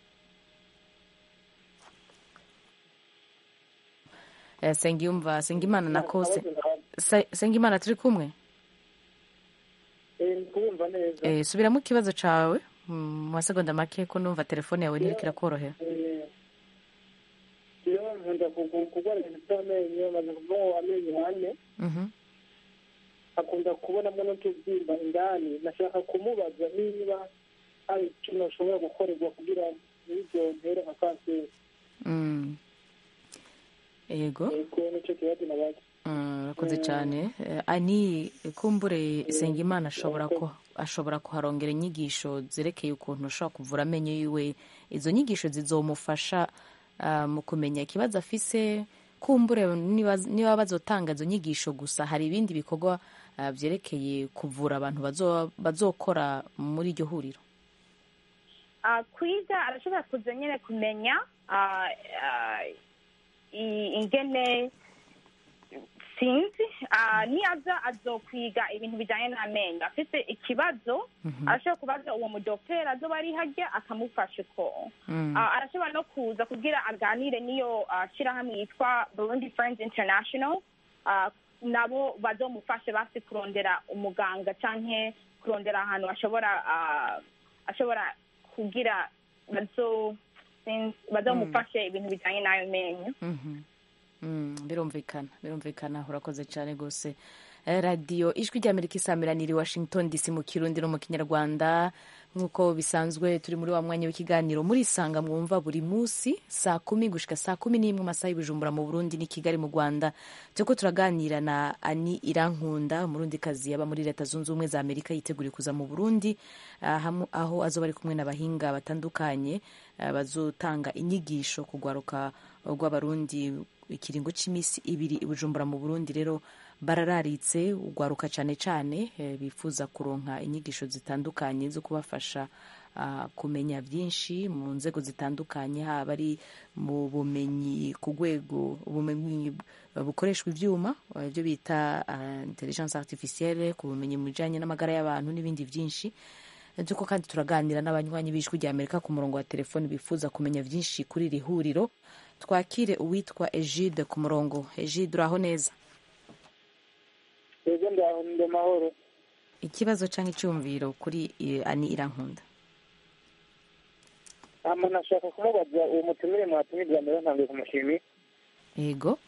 Eh, Sengiyumva Sengimana na kose Se- Sengimana turi kumwe Eh, ndi kubumva neza Eh, subiramo ikibazo cawe mm, mu masegonda make ko numva telefone yawe ntiriko irakorohera Eh, iyo nkunda kugu- kurwara ibintu by'amenyo maze kuvaho amenyo ane Mhm. akunda kubonamo n'utubyimba indani nashaka kumubaza niba hari ikintu ashobora gukorerwa kugira n'ibyo ntere nka kanseri Mm. yego yego nicyo kibazo nabaza Mm, urakoze cyane Eh, ani kumbure Sengimana ashobora ko ashobora kuharongera inyigisho zerekeye ukuntu ushobora kuvura amenyo yiwe izo nyigisho zizomufasha ah, mu kumenya ikibazo afise kumbure niba niba bazotanga izo nyigisho gusa hari ibindi bikorwa ah, vyerekeye kuvura abantu bazo- bazokora muri iryo huriro Ah, kwiga arashobora kuza nyine kumenya ah, ah, i- ingene sinzi ah, niyaza azokwiga ibintu bijyanye n'amenyo afite ikibazo Mhm. arashobora kubaza uwo mudokiteri azoba ari hajya akamufasha uko Mm. Ah, arashobora no kuza kugira aganire n'iyo ah, shyirahamwe yitwa burundi friends international Ah, nabo bazomufashe basi kurondera umuganga canke kurondera ahantu ashobora ah, ashobora kugira bazo sinzi- bazomufashe ibintu bijyanye n'ayo menyo Mhm. Mm, birumvikana birumvikana urakoze cyane rwose Eh, radiyo ijwi ry'amerika isamiraniye i washington dc mu kirundi no mu kinyarwanda nk'uko bisanzwe turi muri wa mwanya w'ikiganiro muri isanga mwumva buri munsi saa kumi gushika saa kumi n'imwe amasaha y'ubujumbura mu burundi n'i kigali mu rwanda turiko turaganira na ani irankunda umurundikazi yaba muri leta zunze ubumwe za amerika yiteguriye kuza mu burundi ah, hamu- aho azoba ari kumwe n'abahinga batandukanye ah, bazotanga inyigisho ku rwaruka rw'abarundi ikiringo cy'iminsi ibiri i bujumbura mu burundi rero barararitse urwaruka cyane cyane eh, bifuza kuronka inyigisho zitandukanye zo kubafasha ah, kumenya byinshi mu nzego zitandukanye haba ari mu bumenyi ku rwego ubumenyi bukoreshwa ibyuma eh, ibyo bita ah, intelligence artificielle ku bumenyi mu bijyanye n'amagara y'abantu n'ibindi byinshi by'uko kandi turaganira n'abanywanyi b'ijwi rya amerika ku murongo wa telefoni bifuza kumenya byinshi kuri iri huriro twakire uwitwa egide ku murongo egide uraho neza twebwe ndaho ndi amahoro ikibazo cyangwa icyumviro kuri eh, ani irankunda hama nashaka kumubaza uwo mutumire mwatumirwa mbere ntangiye kumushimira yego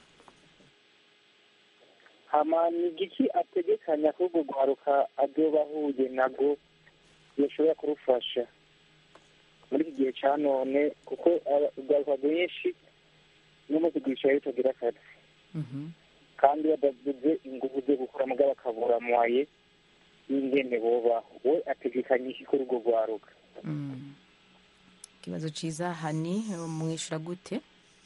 hama ni igiki ategekanya ko urwo rwaruka azoba ahuye nabwo yoshobora kurufasha muri iki gihe cya none kuko aba- urwaruka rwinshi n'umunsi rwicaye rutagira akazi kandi badavuze ingufu zo gukora mugabo bakabura mwaye y'ingene bobaho we ategekanya iki kuri urwo rwaruka Mm. ikibazo cyiza hani mwishyura gute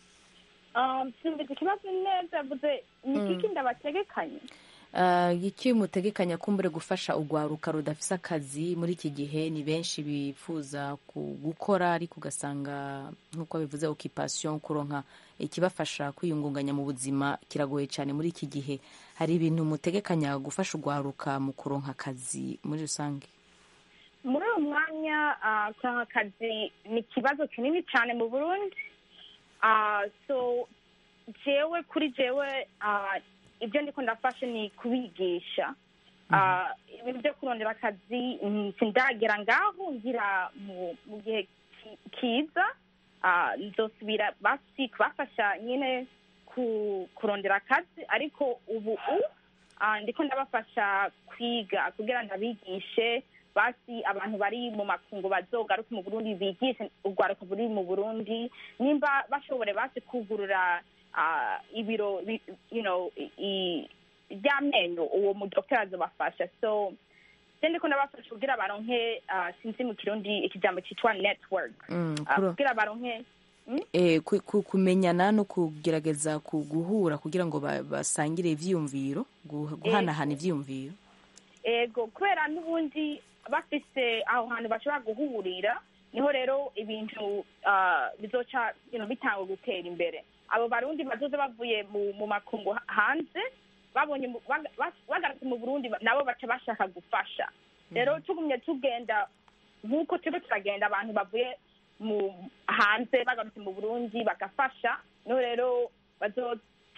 Um, simbizi ikibazo neza yavuze ni Mm. kiki ndabategekanye Ah, iki mutegekanya kumbure gufasha urwaruka rudafise akazi muri iki gihe ni benshi bifuza ku- gukora ariko ugasanga nk'uko bivuze occupation kuronka ikibafasha kwiyungunganya mu buzima kiragoye cyane muri iki gihe hari ibintu mutegekanya gufasha urwaruka mu kuronka akazi muri rusange muri uyu mwanya ah, kuronka akazi ni ikibazo kinini cyane mu burundi Ah, so jewe kuri jewe ah, ibyo ndiko ndafashe ni kubigisha Ah, ibintu byo kurondera akazi mm, sindagera ngaho ngira mu mu gihe ki- kiza Ah, nzosubira basi kubafasha nyine ku- kurondera akazi ariko ubu u ah, ndiko ndabafasha kwiga kugira ndabigishe basi abantu bari mu makungu bazogaruke mu burundi bigishe urwaruka ruri mu burundi nimba bashobore basi kugurura ah, ibiro bi- you know, i- i- ry'amenyo uwo mudokiteri azobafasha so je ndiko ndabafasha kugira baronke ah, sinzi mu kirundi ikijambo cyitwa network Mm, Ah, kuro- kugira baronke eh, ku- ku- kumenyana no kugerageza ku- guhura kugira ngo ba- basangire ivyiyumviro guha- guhanahana ivyiyumviro ego kubera n'ubundi bafise aho hantu bashobora guhurira niho rero ibintu ah, bizoca you know, bitanga gutera imbere abo barundi bazoze bavuye mu, mu makungu ha- hanze babonye mu- baga- bas- bagarutse mu burundi ba- nabo baca bashaka gufasha rero tugumye tugenda nk'uko turiko turagenda abantu bavuye mu hanze bagarutse mu burundi bagafasha niho rero bazo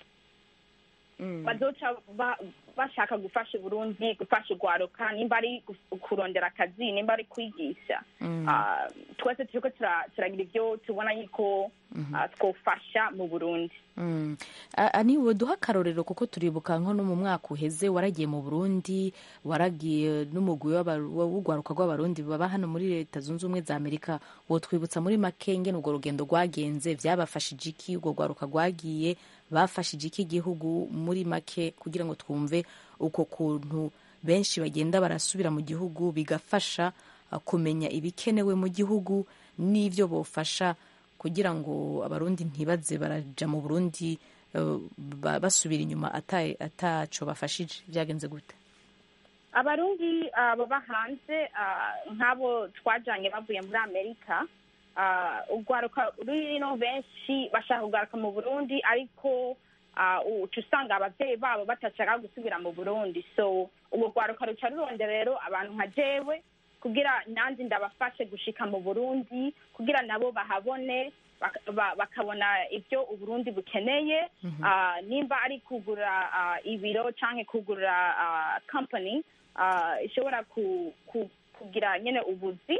bazoca ba- bashaka gufasha uburundi gufasha urwaruka nimba ari gu- kurondera akazi nimba ari kwigisha Mm. Ah, twese turiko tura- turagira ibyo tubona yuko ah, twofasha mu burundi Mm. A- ani we duha akarorero kuko turibuka nko no mu mwaka uheze waragiye mu burundi waragiye n'umugwi w'aba- w'urwaruka rw'abarundi baba hano muri leta zunze ubumwe za amerika wotwibutsa muri make ngene urwo rugendo rwagenze vyabafashije iki urwo rwaruka rwagiye bafashije iki igihugu muri make kugira ngo twumve uko kuntu benshi bagenda barasubira mu gihugu bigafasha uh, kumenya ibikenewe mu gihugu n'ivyo bofasha kugira ngo abarundi ntibaze baraja mu burundi eh, ba- basubira inyuma ata- ataco bafashije byagenze gute abarundi ah, baba hanze ah, nk'abo twajanye bavuye muri amerika ah, urwaruka rurino benshi bashaka kugaruka mu burundi ariko ah, uca usanga abavyeyi babo batashaka gusubira mu burundi so urwo rwaruka ruca rurondera rero abantu nka jewe kugira nanjye ndabafashe gushika mu burundi kugira nabo bahabone bak- ba- bakabona ibyo uburundi bukeneye Ah, nimba ari kugura ah, ibiro canke kugura ah, company ah, ishobora ku- ku- kugira nyene ubuzi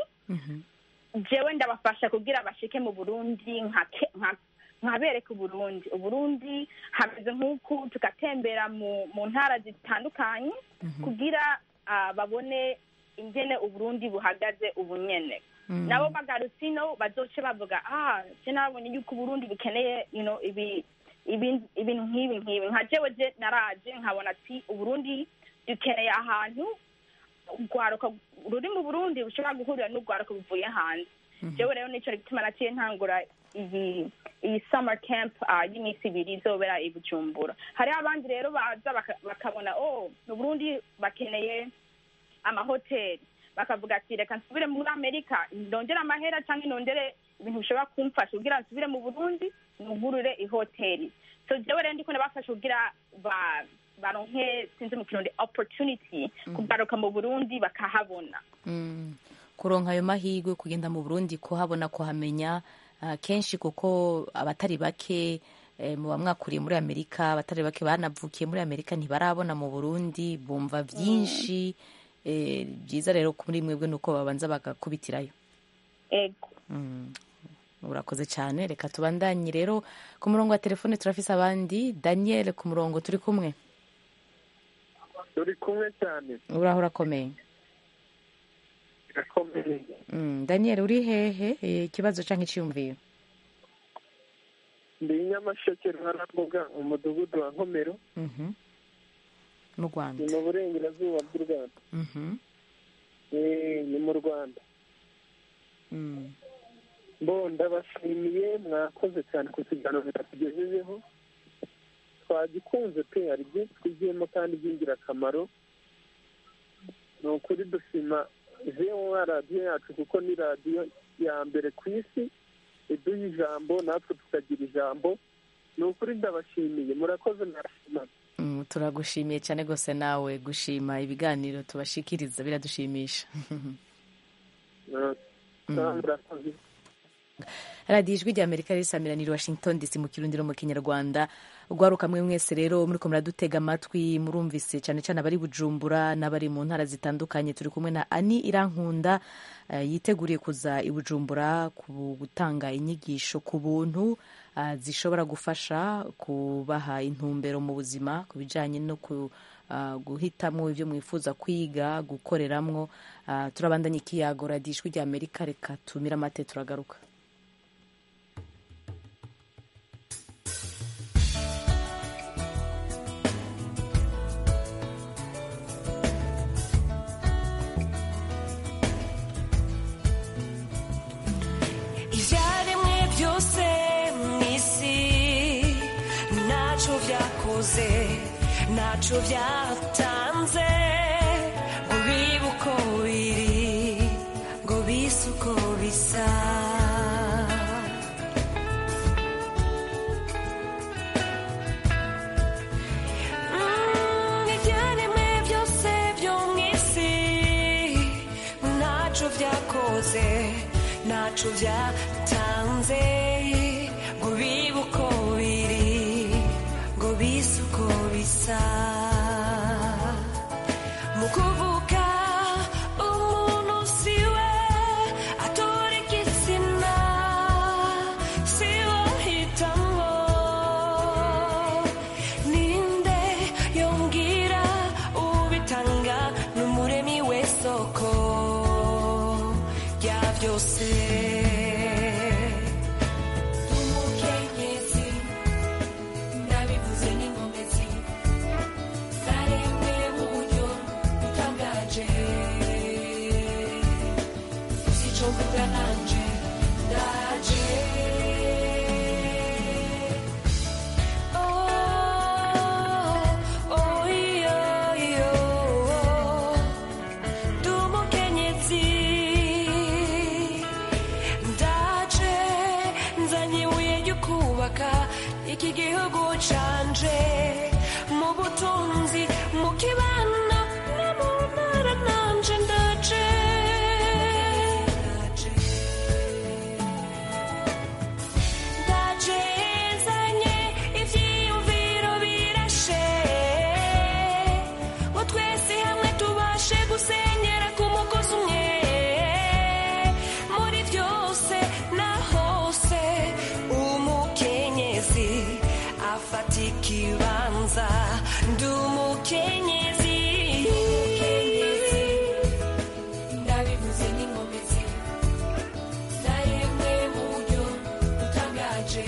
jewe ndabafasha kugira bashike mu burundi nkake- nka- nkabereka uburundi uburundi hameze nk'uku tugatembera mu mu ntara zitandukanye kugira ah, babone ingene uburundi buhagaze ubu nyene Mm. nabo bagarutse ino bazoce bavuga ah je nabonye yuko uburundi bukeneye you know, ibi ibi- ibintu nk'ibi nk'ibi nka jewe je naraje nkabona ati uburundi dukeneye ahantu urwaruka ruri mu burundi bushobora guhurira n'urwaruka buvuye hanze jewe rero nico gituma naciye ntangura iyi iyi summer camp ah, y'iminsi ibiri izobera i bujumbura hariho abandi rero baza baka- bakabona oh mu burundi bakeneye amahoteli bakavuga ati reka nsubire muri amerika ndongere amahera cyangwa nondere ibintu bishobora kumfasha kugira nsubire mu burundi nugurure ihoteli so jewe rero ndiko nabafasha kugira ba baronke sinzi mu kirundi opportunity kugaruka mu burundi bakahabona Mm. kuronka ayo mahirwe kugenda mu burundi kuhabona kuhamenya ah, kenshi kuko abatari bake eh, muba mwakuriye muri amerika abatari bake banavukiye muri amerika ntibarabona mu burundi bumva byinshi eh, byiza rero kuri mwebwe nuko babanza bagakubitirayo ego Mm. urakoze cyane reka tubandanye rero ku murongo wa telefone turafise abandi daniel ku murongo turi kumwe turi kumwe cyane uraho urakomeye birakomeye Mm, daniel uri hehe Eh, ikibazo cyangwa icyiyumviro ndi nyamasheke ruharambuga umudugudu wa nkomero Mhm. mu rwanda ni mu burengerazuba bw'u rwanda Mhm. Eh, ni mu rwanda Mm. bo ndabashimiye mwakoze cyane ku kiganiro tugejejeho twagikunze pe hari byinshi twigiyemo kandi by'ingirakamaro ni ukuri dushima zewa radiyo yacu kuko ni radiyo ya mbere ku isi iduha ijambo natwe tukagira ijambo ni ukuri ndabashimiye murakoze mwashimana Mm, turagushimiye cyane rwose nawe gushima ibiganiro tubashikiriza biradushimisha murakoze radiyo ijwi rya amerika risamiraniye washington dc mu kirundiro mu kinyarwanda urwaruka mwe mwese rero muriko muradutega amatwi murumvise cyane cyane abari bujumbura n'abari mu ntara zitandukanye turi kumwe na ani irankunda eh, yiteguriye kuza i bujumbura ku gutanga inyigisho ku buntu ah, zishobora gufasha kubaha intumbero mu buzima ku bijyanye no ku ah, guhitamwo ibyo mwifuza kwiga gukoreramwo Ah, turabandanya ikiyago radiyo ijwi rya amerika reka tumire amate turagaruka ibyaremwe byose mu isi ntacyo byakoze ntacyo byatanze ngo bibe uko biri ngo bise uko bisa Mm, ibyaremwe byose byo mu isi ntacyo byakoze ntacyo byatanze ngo bibe uko biri ngo bise uko bisa mu kuvuka umuntu siwe atora igitsina siwe ahitamo ninde yongera ubitanga n'umuremi w'isoko rya byose umukenyezi ndabivuze n'inkomezi zaremwe mu buryo butangaje sico mvuga nanje ndaje kibanza ndi umukenyezi ndabivuze n'inkomezi zaremwe mu buryo butangaje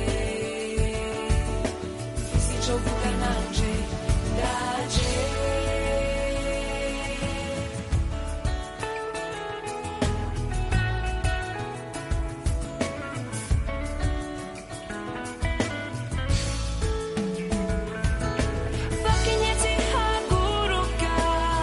mfise ico mvuga nanje ndaje bakenyezi haguruka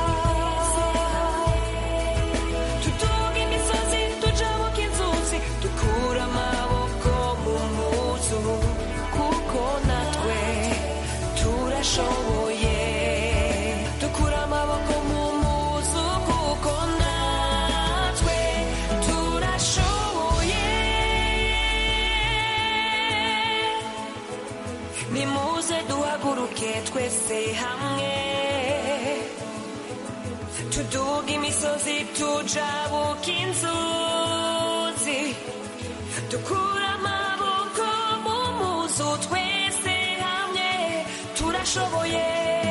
tuduga imisozi tujabuka inzuzi dukura amaboko mu muzu kuko natwe turashoboye dukura amaboko mu muzu kuko natwe turashoboye nimuze duhaguruke twese hamwe tuduga imisozi tujabuka inzuzi dukura amaboko mu muzu twese hamwe turashoboye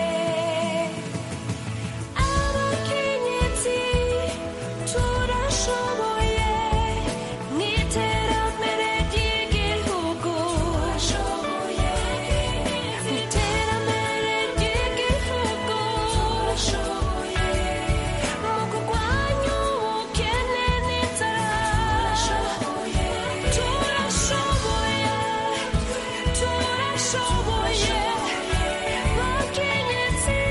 abakenyezi turashoboye n'iterambere ry'igihugu turashoboye n'iterambere ry'igihugu turashoboye mu kurwanya ubukene n'inzara turashoboye turashoboye turashoboye bakenyezi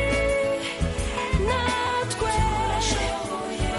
natwe turashoboye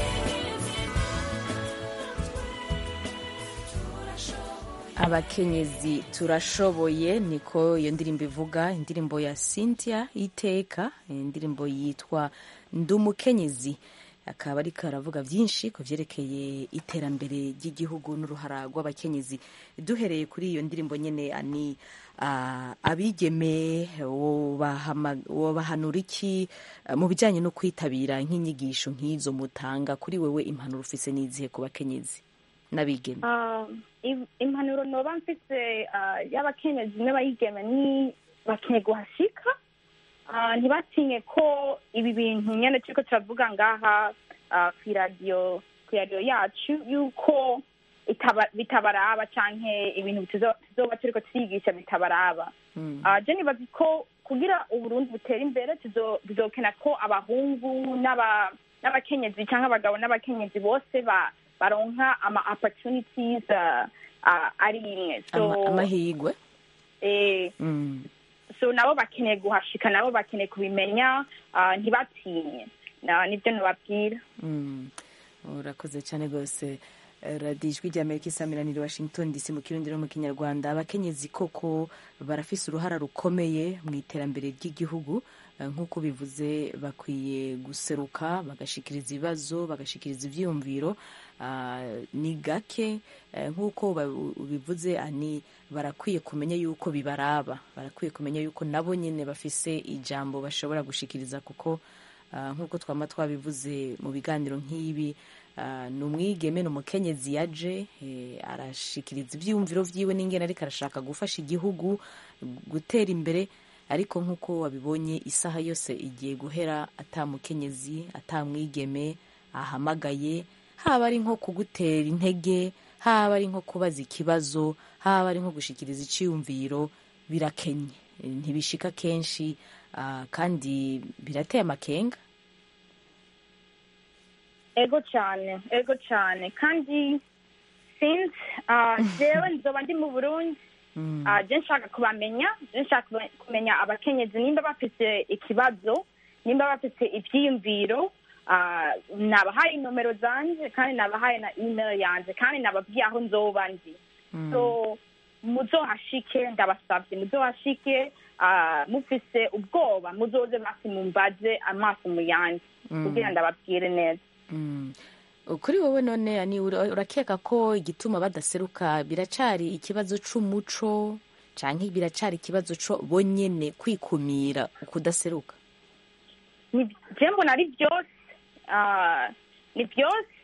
abakenyezi turashoboye niko iyo ndirimbo ivuga indirimbo ya cynthia iteka indirimbo yitwa ndi umukenyezi akaba ariko aravuga byinshi ku byerekeye iterambere ry'igihugu n'uruhara rw'abakenyezi duhereye kuri iyo ndirimbo nyine ni ah, abigeme wobahama- wobahanura iki ah, mu bijyanye no kwitabira nk'inyigisho nk'izo mutanga kuri wewe impanuro ufise n'izihe ku bakenyezi n'abigeme Ah, im- impanuro noba mfise ah, y'abakenyezi n'abayigeme ni bakeneye guhashika Ah, ntibatinye ko ibi bintu nyene turiko turavuga ngaha ah, kw'iradiyo kw'iradiyo yacu yuko itaba- bitabaraba canke ibintu tuzo- tuzoba turiko turigisha bitabaraba Ah, je nibaza ko kugira uburundi butere imbere tuzo- bizokena ko abahungu n'aba- n'abakenyezi canke abagabo n'abakenyezi bose ba- baronka ama opportunities ah, ah, ari imwe so Ama- amahirwe eh, Mm. so nabo bakeneye guhashika nabo bakeneye kubimenya ah, ntibatinye Na- nibyo nababwira Mm. urakoze cyane rwose Eh, radiyo ijwi rya amerika isamiraniye washington dc mu kirundi no mu kinyarwanda abakenyezi koko barafise uruhara rukomeye mu iterambere ry'igihugu Eh, nk'uko bivuze bakwiye guseruka bagashikiriza ibibazo bagashikiriza ivyiyumviro Ah, ni gake eh, nk'uko ba- bivuze ani barakwiye kumenya yuko bibaraba barakwiye kumenya yuko nabo nyine bafise ijambo bashobora gushikiriza kuko ah, nk'uko twama twabivuze mu biganiro nk'ibi ah, ni umwigeme ni umukenyezi yaje eh, arashikiriza ivyiyumviro vyiwe n'ingene ariko arashaka gufasha igihugu gutera imbere ariko nk'uko wabibonye isaha yose igiye guhera ata mukenyezi ata mwigeme ahamagaye haba ari nko kugutera intege haba ari nko kubaza ikibazo haba ari nko gushikiriza iciyumviro birakenye Eh, ntibishika kenshi ah, kandi birateye amakenga ego cyane ego cyane kandi since ah, jewe nzoba ndi mu burundi Ah, je nshaka kubamenya je nshaka kuba- kumenya abakenyezi nimba bafite ikibazo nimba bafite ivyiyumviro ah, nabahaye inomero zanje kandi nabahaye na email yanje kandi nababwiye aho nzoba ndi so muzohashike ndabasavye muzohashike ah, mufise ubwoba muzoze basi mumbaze amaso mu yanje Mm. kugira ndababwire neza Mm. kuri wowe none ni ura- urakeka ko igituma badaseruka biracari ikibazo c'umuco canke biracari ikibazo co bonyene kwikumira ukudaseruka ni je mbona ari byose ah, ni byose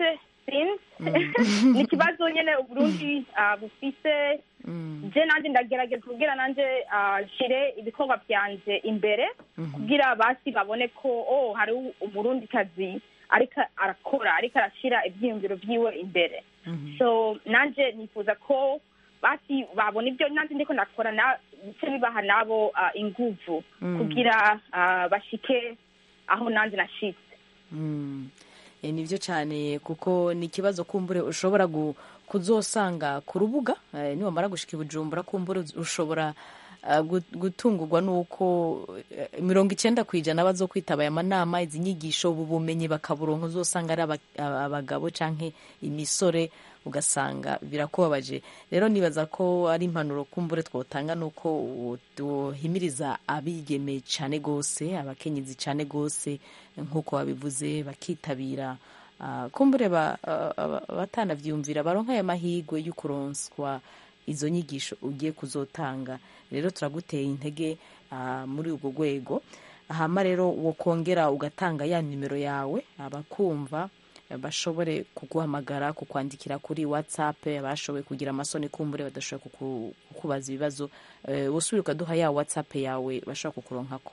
sinzi ni ikibazo nyine uburundi ah, bufise je nanje ndagerageza kugira nanje ah, nshire ibikorwa vyanje imbere kugira basi babone ko oh hari umurundi kazi ariko arakora ariko arashira ivyiyumviro vyiwe imbere so nanje nifuza ko basi babona ibyo nanje ndiko ndakora na bice bibaha nabo ah, inguvu Mm. kugira ah, bashike aho nanje nashitse Mm. Eh, nivyo cyane kuko ni ikibazo kumbure ushobora gu- kuzosanga ku rubuga eh, niwamara gushika i bujumbura kumbure uz- ushobora ah, gu- gutungurwa n'uko eh, mirongo icenda ku ijana bazokwitaba aya manama izi nyigisho ubu bumenyi bakaburonka uzosanga ari aba- aba- abagabo canke imisore ugasanga birakubabaje rero nibaza ko ari impanuro kumbure twotanga nuko duhimiriza abigeme cane gose abakenyezi cane gose nk'uko babivuze bakitabira ah, kumbure ba- ah, ah, batanavyumvira baronka aya mahigwe y'ukuronswa izo nyigisho ugiye kuzotanga rero turaguteye intege ah, muri ubwo rwego hama rero wokongera ugatanga ya nimero yawe abakumva eh, bashobore kuguhamagara kukwandikira kuri whatsapp abashoboye kugira amasoni kumbure badashoboye kuku- kukubaza ibibazo eh, wosubire ukaduha ya whatsapp yawe bashobora kukuronkako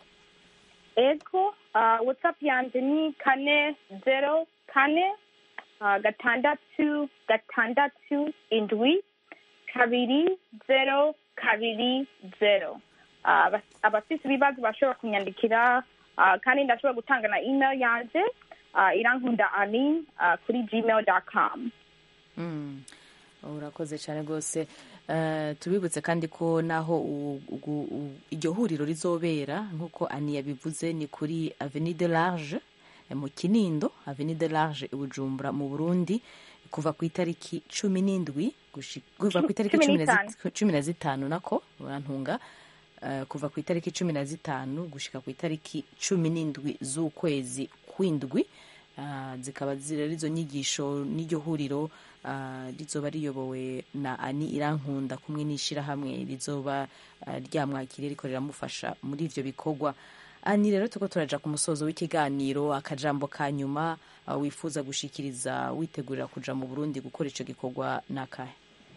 ego ah, whatsapp yanje ni kane zero kane ah, gatandatu gatandatu indwi kabiri zero kabiri zero Ah, aba- abafise ibibazo bashobora kunyandikira ah, kandi ndashobora gutanga na email yanje ah, irankunda ani ah, kuri gmail com Mm. urakoze cyane rwose Eh, tubibutse kandi ko naho u- ugu- u- iryo huriro rizobera nk'uko ani yabivuze ni kuri avenue de large eh, mu kinindo avenue de large i bujumbura mu burundi kuva ku itariki cumi n'indwi gushi- kuva ku itariki Cumi cumi na n'itanu. zi- cumi na zitanu nako urantunga Eh, kuva ku itariki cumi na zitanu gushika ku itariki cumi n'indwi z'ukwezi kw'indwi Ah, zikaba ziri ari izo nyigisho n'iryo huriro ah, rizoba riyobowe na ani irankunda kumwe n'ishyirahamwe rizoba ah, ryamwakiriye riko riramufasha muri ivyo bikorwa ani rero tuko turaja ku musozo w'ikiganiro akajambo ka nyuma ah, wifuza gushikiriza witegurira kuja mu burundi gukora ico gikorwa nakahe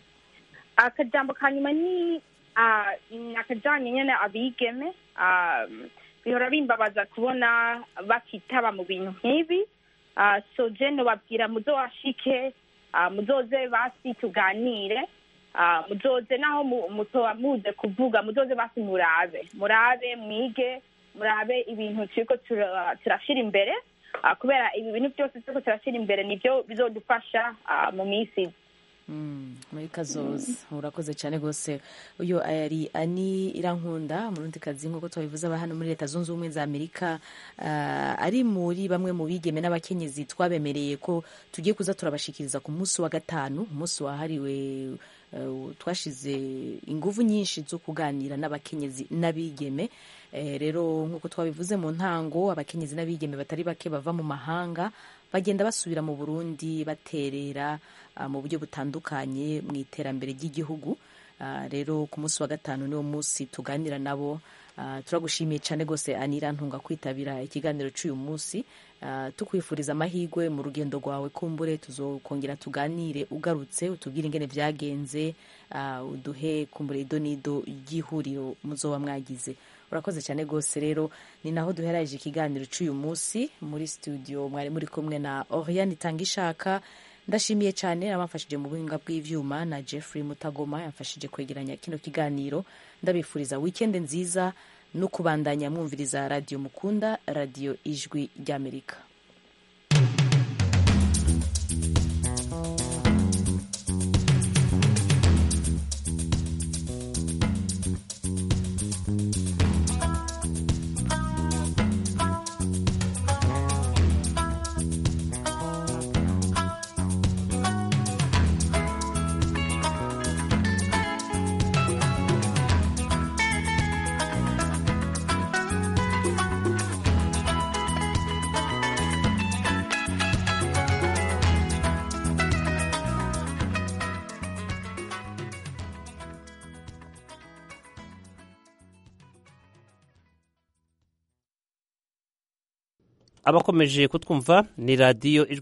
akajambo ka nyuma ni ah, ni akajanye nyene abigeme ah, bihora bimbabaza kubona bakitaba mu bintu nk'ibi Ah, so je nobabwira muzowashike ah, muzoze basi tuganire Ah, muzoze naho mu- mutoba muze kuvuga muzoze basi murabe murabe mwige murabe ibintu turiko tura- turashira imbere Ah, kubera ibi bintu byose turiko turashira imbere nivyo bizodufasha ah, mu minsi iza Mm, muri kazoza urakoze cyane rwose uyu ari ani irankunda murundi kazi nk'uko twabivuze aba hano muri leta zunze ubumwe za amerika ah, ari muri bamwe mu bigeme n'abakenyezi twabemereye ko tugiye kuza turabashikiriza ku munsi wa gatanu umunsi wahariwe eh, twashize inguvu nyinshi zo kuganira n'abakenyezi n'abigeme Eh, rero nk'uko twabivuze mu ntango abakenyezi n'abigeme batari bake bava mu mahanga bagenda basubira mu burundi baterera ah, mu buryo butandukanye mu iterambere ry'igihugu Ah, rero ku munsi wa gatanu niwo munsi tuganira nabo Ah, turagushimiye cyane rwose anira ntunga kwitabira ikiganiro cy'uyu munsi Ah, tukwifuriza amahirwe mu rugendo rwawe kumbure tuzokongera tuganire ugarutse utubwire ingene byagenze ah, uduhe kumbure ido n'ido ry'ihuriro muzoba mwagize urakoze cyane rwose rero ni naho duheraje ikiganiro cy'uyu munsi muri studio mwari muri kumwe na oriane itangishaka ndashimiye cyane abamfashije mu buhinga bw'ivyuma na jeffrey mutagoma yamfashije kwegeranya kino kiganiro ndabifuriza wikende nziza no kubandanya mwumviriza radiyo mukunda radiyo ijwi ry'amerika abakomeje kutwumva ni radiyo ijwi